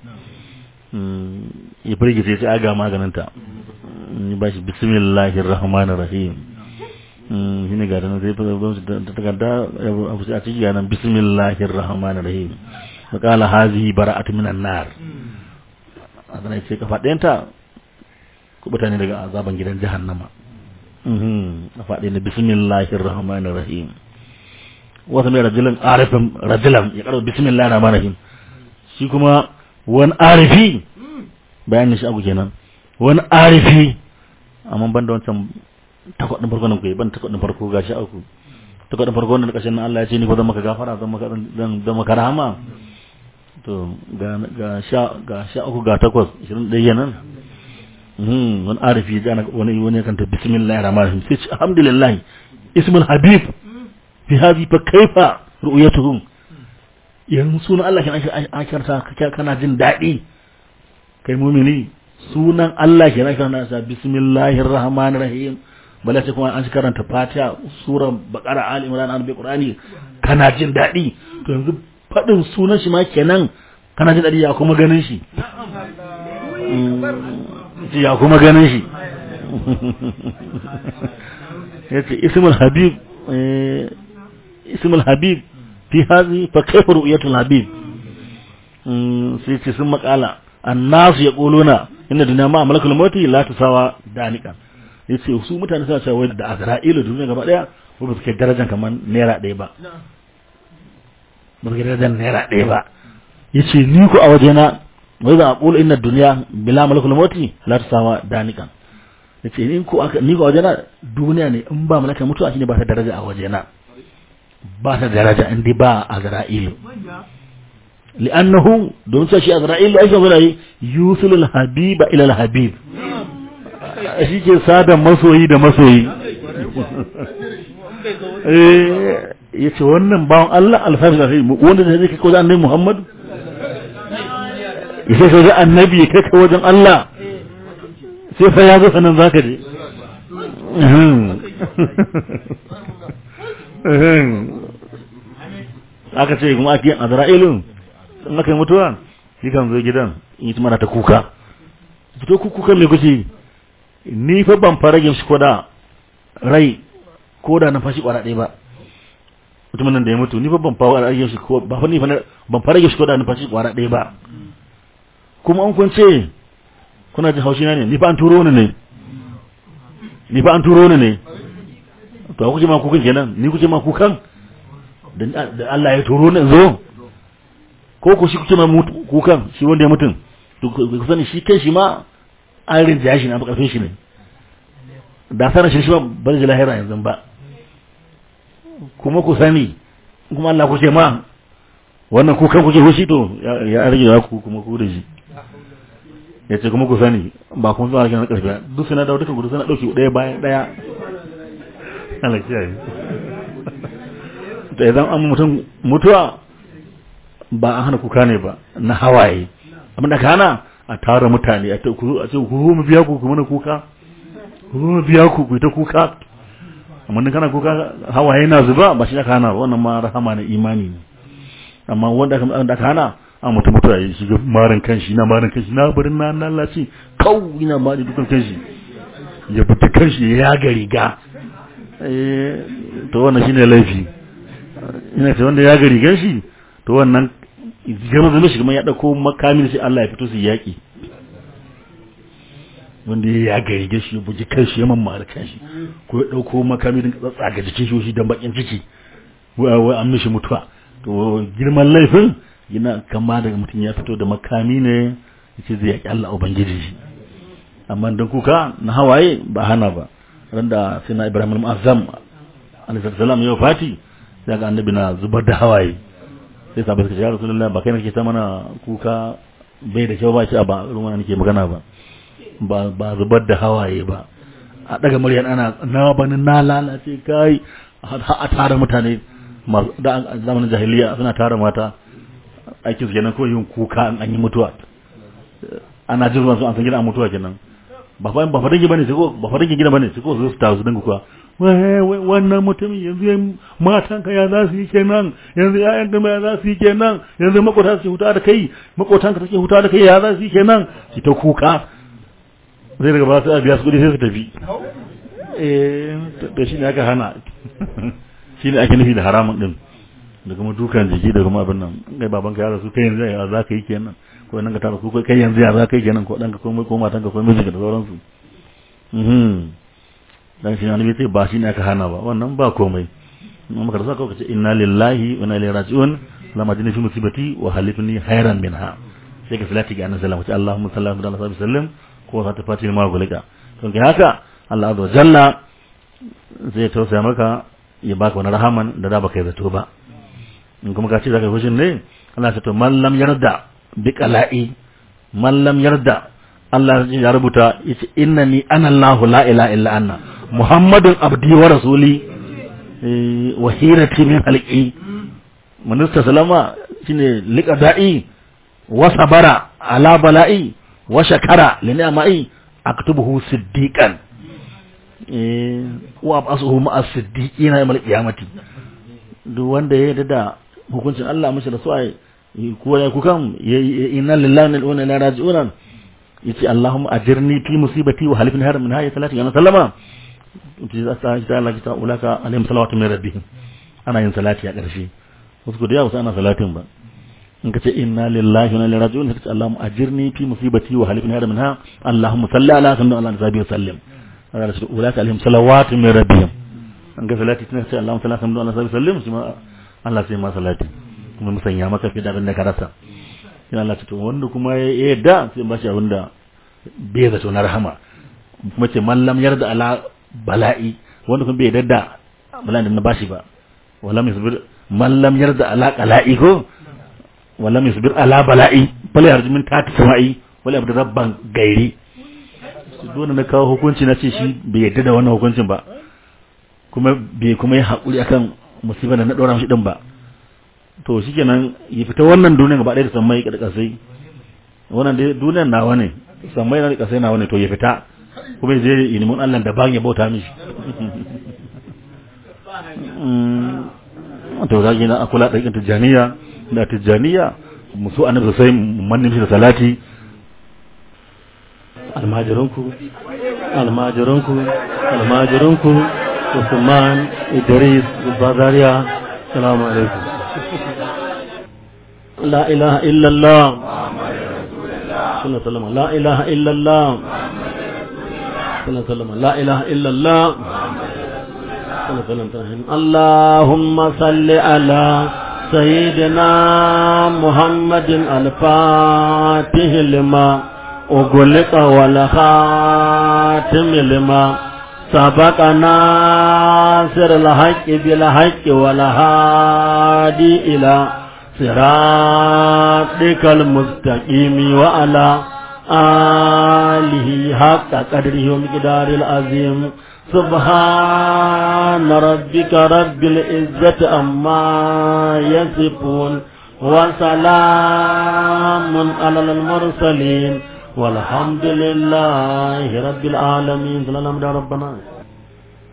ya firgice ya ce aga maganinta ya ba shi bismillahir rahmanir rahim shi ne ga da nan sai ta takarda a ciki ga nan bismillahir rahmanir rahim makala hazihi bara'atu minan nar a zana ce kafa ɗayanta kubuta ne daga azaban gidan jahannama a faɗi na bismillahir rahmanir rahim wasu mai rajulan arifin rajulan ya karo bismillahir rahmanir rahim shi kuma wani arifi bayanin shi abu kenan wani arifi amma ban da wancan takwadin farko nan kuwa ban takwadin farko ga shi aku takwadin farko wannan kashin nan Allah ya ce ni ko zan maka gafara zan maka zan zan maka rahama to ga ga sha ga sha uku ga takwas 21 nan wani arifi ya ana wani wani kan ta bismillahir rahmanir rahim sai alhamdulillah ismul habib fi hadhi fa kaifa ru'yatuhum yanzu sunan Allah kenan akirta kana jin daɗi kai mumini sunan Allah kenan kana sa bismillahir rahmanir rahim bala sai kuma an shi karanta fatiha sura baqara ali imran an bi qur'ani kana jin daɗi to yanzu fadin sunan shi ma kenan kana jin daɗi ya kuma ganin shi ya kuma ganin shi ya ce ismul habib ismul habib fi hazi fa kaifa ru'yatul habib sai ce sun makala annasu yaquluna inna dunya ma malakul mauti la tusawa danika yace su mutane suna cewa da azra'ilu duniya gaba daya ko ba su kai darajar kamar naira ɗaya ba ba su kai darajar naira ɗaya ba yace ni ku a wajena wai za a ƙulu inna duniya bila malakul mauti la tusawa danika yace ni ku aka ni ku a wajena duniya ne in ba malakul mutuwa shine ba ta daraja a wajena ba ta daraja in dai ba azra'ilu li'annahu don sai shi azra'ilu ai sai zai yusul al-habiba ila al-habib shi ke sada masoyi da masoyi eh yace wannan bawon Allah alfafi da sai wanda zai kai wajen annabi Muhammad yace sai ga annabi kai kai wajen Allah sai fa ya zo sanan zaka je aka ce kuma ake azra'ilun in aka yi mutuwa shi kan zo gidan in yi mana ta kuka fito kuka me kuke ni fa ban fara shi ko da rai ko da na fashi kwara ɗaya ba mutumin nan da ya mutu ni fa ban fara rage shi ko ba fa ni fa ban fara shi ko da na fashi kwara ɗaya ba kuma an kun ce kuna jin haushi na ne ni fa an turo ni ne ni fa an turo ni ne to kuke ma kukan kenan ni kuke ma kukan da Allah ya turo ni zo ko ku shi kuke ma kukan shi wanda ya mutum to ku sani shi kai shi ma an rinja shi na karfin shi ne da sanar shi shi ba bar ji lahira yanzu ba kuma ku sani kuma Allah ku ce ma wannan kukan kuke hushi to ya rage ya ku kuma ku da shi ya ce kuma ku sani ba kun zuwa na karfi duk suna da dukkan gudu suna dauki daya bayan daya Allah kiyaye to idan an mutum mutuwa ba an hana kuka ne ba na hawaye abin da ka hana a tara mutane a ce ku mu biya ku ku mana kuka ku mu biya ku ku ta kuka amma dan kana kuka hawaye na zuba ba shi aka hana wannan ma rahama na imani ne amma wanda aka aka hana a mutum mutuwa ya shiga marin kanshi na marin kanshi na barin na lalace kau ina ma da dukan kanshi ya fita kanshi ya ga riga eh to wannan shine laifi ina ce wanda ya ga rigan shi to wannan gama zama shi kuma ya ɗauko makamin sai Allah ya fito su yaƙi wanda ya gari ga shi ya buji kanshi ya mamma da kanshi ko ya ɗauko makamin din tsatsa ga jikin shi don bakin ciki wai an mishi mutuwa to girman laifin yana kama daga mutum ya fito da makami ne yace zai yaƙi Allah ubangiji shi amma dan kuka na hawaye ba hana ba randa sai na Ibrahim al-Mu'azzam alaihi salam ya fati sai ga annabi na zubar da hawaye sai sabai suka ce ya rasulullah ba kai nake ta mana kuka bai da kyau ba shi ba ruwan nake magana ba ba ba zubar da hawaye ba a daga muryan ana na bani na lalace kai a tara mutane da zamanin jahiliya suna tara mata aikin su kenan ko yin kuka an yi mutuwa ana jin ruwan su an san gidan mutuwa kenan ba fa ba fa dangi bane sai ko ba fa dangi gida bane sai ko su ta su dinga kuwa wannan mutumin yanzu ya matanka ya za su yi kenan yanzu ya'yan gama ya za su yi kenan yanzu makota su huta da kai makotanka take huta da kai ya za su yi kenan ki ta kuka zai daga ba su biya su kudi sai su tafi eh da shi ne aka hana shi ne ake nufi da haramun din da kuma dukan jiki da kuma abin nan kai babanka ya rasu kai yanzu ya za ka yi kenan ko nan ka tara ku kai yanzu ya za ka yi kenan ko ɗanka ko ko matanka ko mijinka da sauransu dan shi annabi sai ba shi ne aka hana ba wannan ba komai amma maka saka kace inna lillahi wa inna ilaihi raji'un lama jini fi musibati wa halifni khairan minha sai ka salati ga annabi sallallahu alaihi wasallam Allahumma salli ala sallam ko sa ta fati ma gulika to kai haka Allah azza jalla zai tausaya maka ya baka wani rahaman da da baka yi zato ba in kuma ka ce zaka yi fushin ne Allah ya ce to man lam yarda bi qala'i man lam yarda Allah ya rubuta yace innani ana Allahu la ilaha illa anna Muhammadun abdi wa rasuli wa hirati min halqi minista salama shine liqada'i wa sabara ala bala'i wa shakara li ni'ma'i aktubuhu siddiqan eh wa abasuhu ma'a siddiqina yawmal qiyamati duk wanda ya yarda da hukuncin Allah mishi da su ai ko ya kukan inna lillahi wa inna ilaihi raji'un yace Allahumma ajirni fi musibati wa halifni har min hayya salati wa sallama za ta ta Allah ta ulaka alaihim salawatu min rabbihim ana yin salati a ƙarshe wasu da yawa ana salatin ba in ka ce inna lillahi wa inna ilaihi raji'un ka ce Allahumma ajirni fi musibati wa halifni hada minha Allahumma salli ala sayyidina Allah nabi sallim Allah ce ulaka alaihim salawatu min rabbihim an ga salati tana ce Allahumma salli ala sayyidina Allah nabi sallim shi ma Allah sai ma salati kuma musanya maka fi da abin da ka rasa ina Allah ce to wanda kuma ya yadda sai ba shi abin da bai zato na rahama kuma ce mallam yarda ala bala'i wanda kuma bai yarda da bala'in da na bashi ba wala yasbir mallam yarda ala qala'i ko wala yasbir ala bala'i bala yarju min tati sama'i wala abdu rabban gairi dole na kawo hukunci na ce shi bai yarda da wannan hukuncin ba kuma bai kuma yi hakuri akan musibar da na dora mishi din ba to shikenan ya fita wannan duniyar gaba ɗaya da sammai da kasai wannan dai duniyar nawa ne sammai da kasai nawa ne to ya fita kuma ya je ilimin Allah da ban ya bauta mishi to za ki na akula ɗaiƙin tijjaniya da tijjaniya musu annabi sosai mannin shi da salati almajirinku almajirinku almajirinku usman idris bazariya salamu alaikum la ilaha illallah sallama la ilaha illallah sallama la ilaha illallah اللهم صل على سيدنا محمد الفاتح لما أغلق والخاتم لما سبق ناصر الحق بالحق والهادي إلى صراطك المستقيم وعلى آله حق قدره ومقدار العظيم سبحان ربك رب العزة أما يصفون وسلام على المرسلين والحمد لله رب العالمين صلى الله عليه ربنا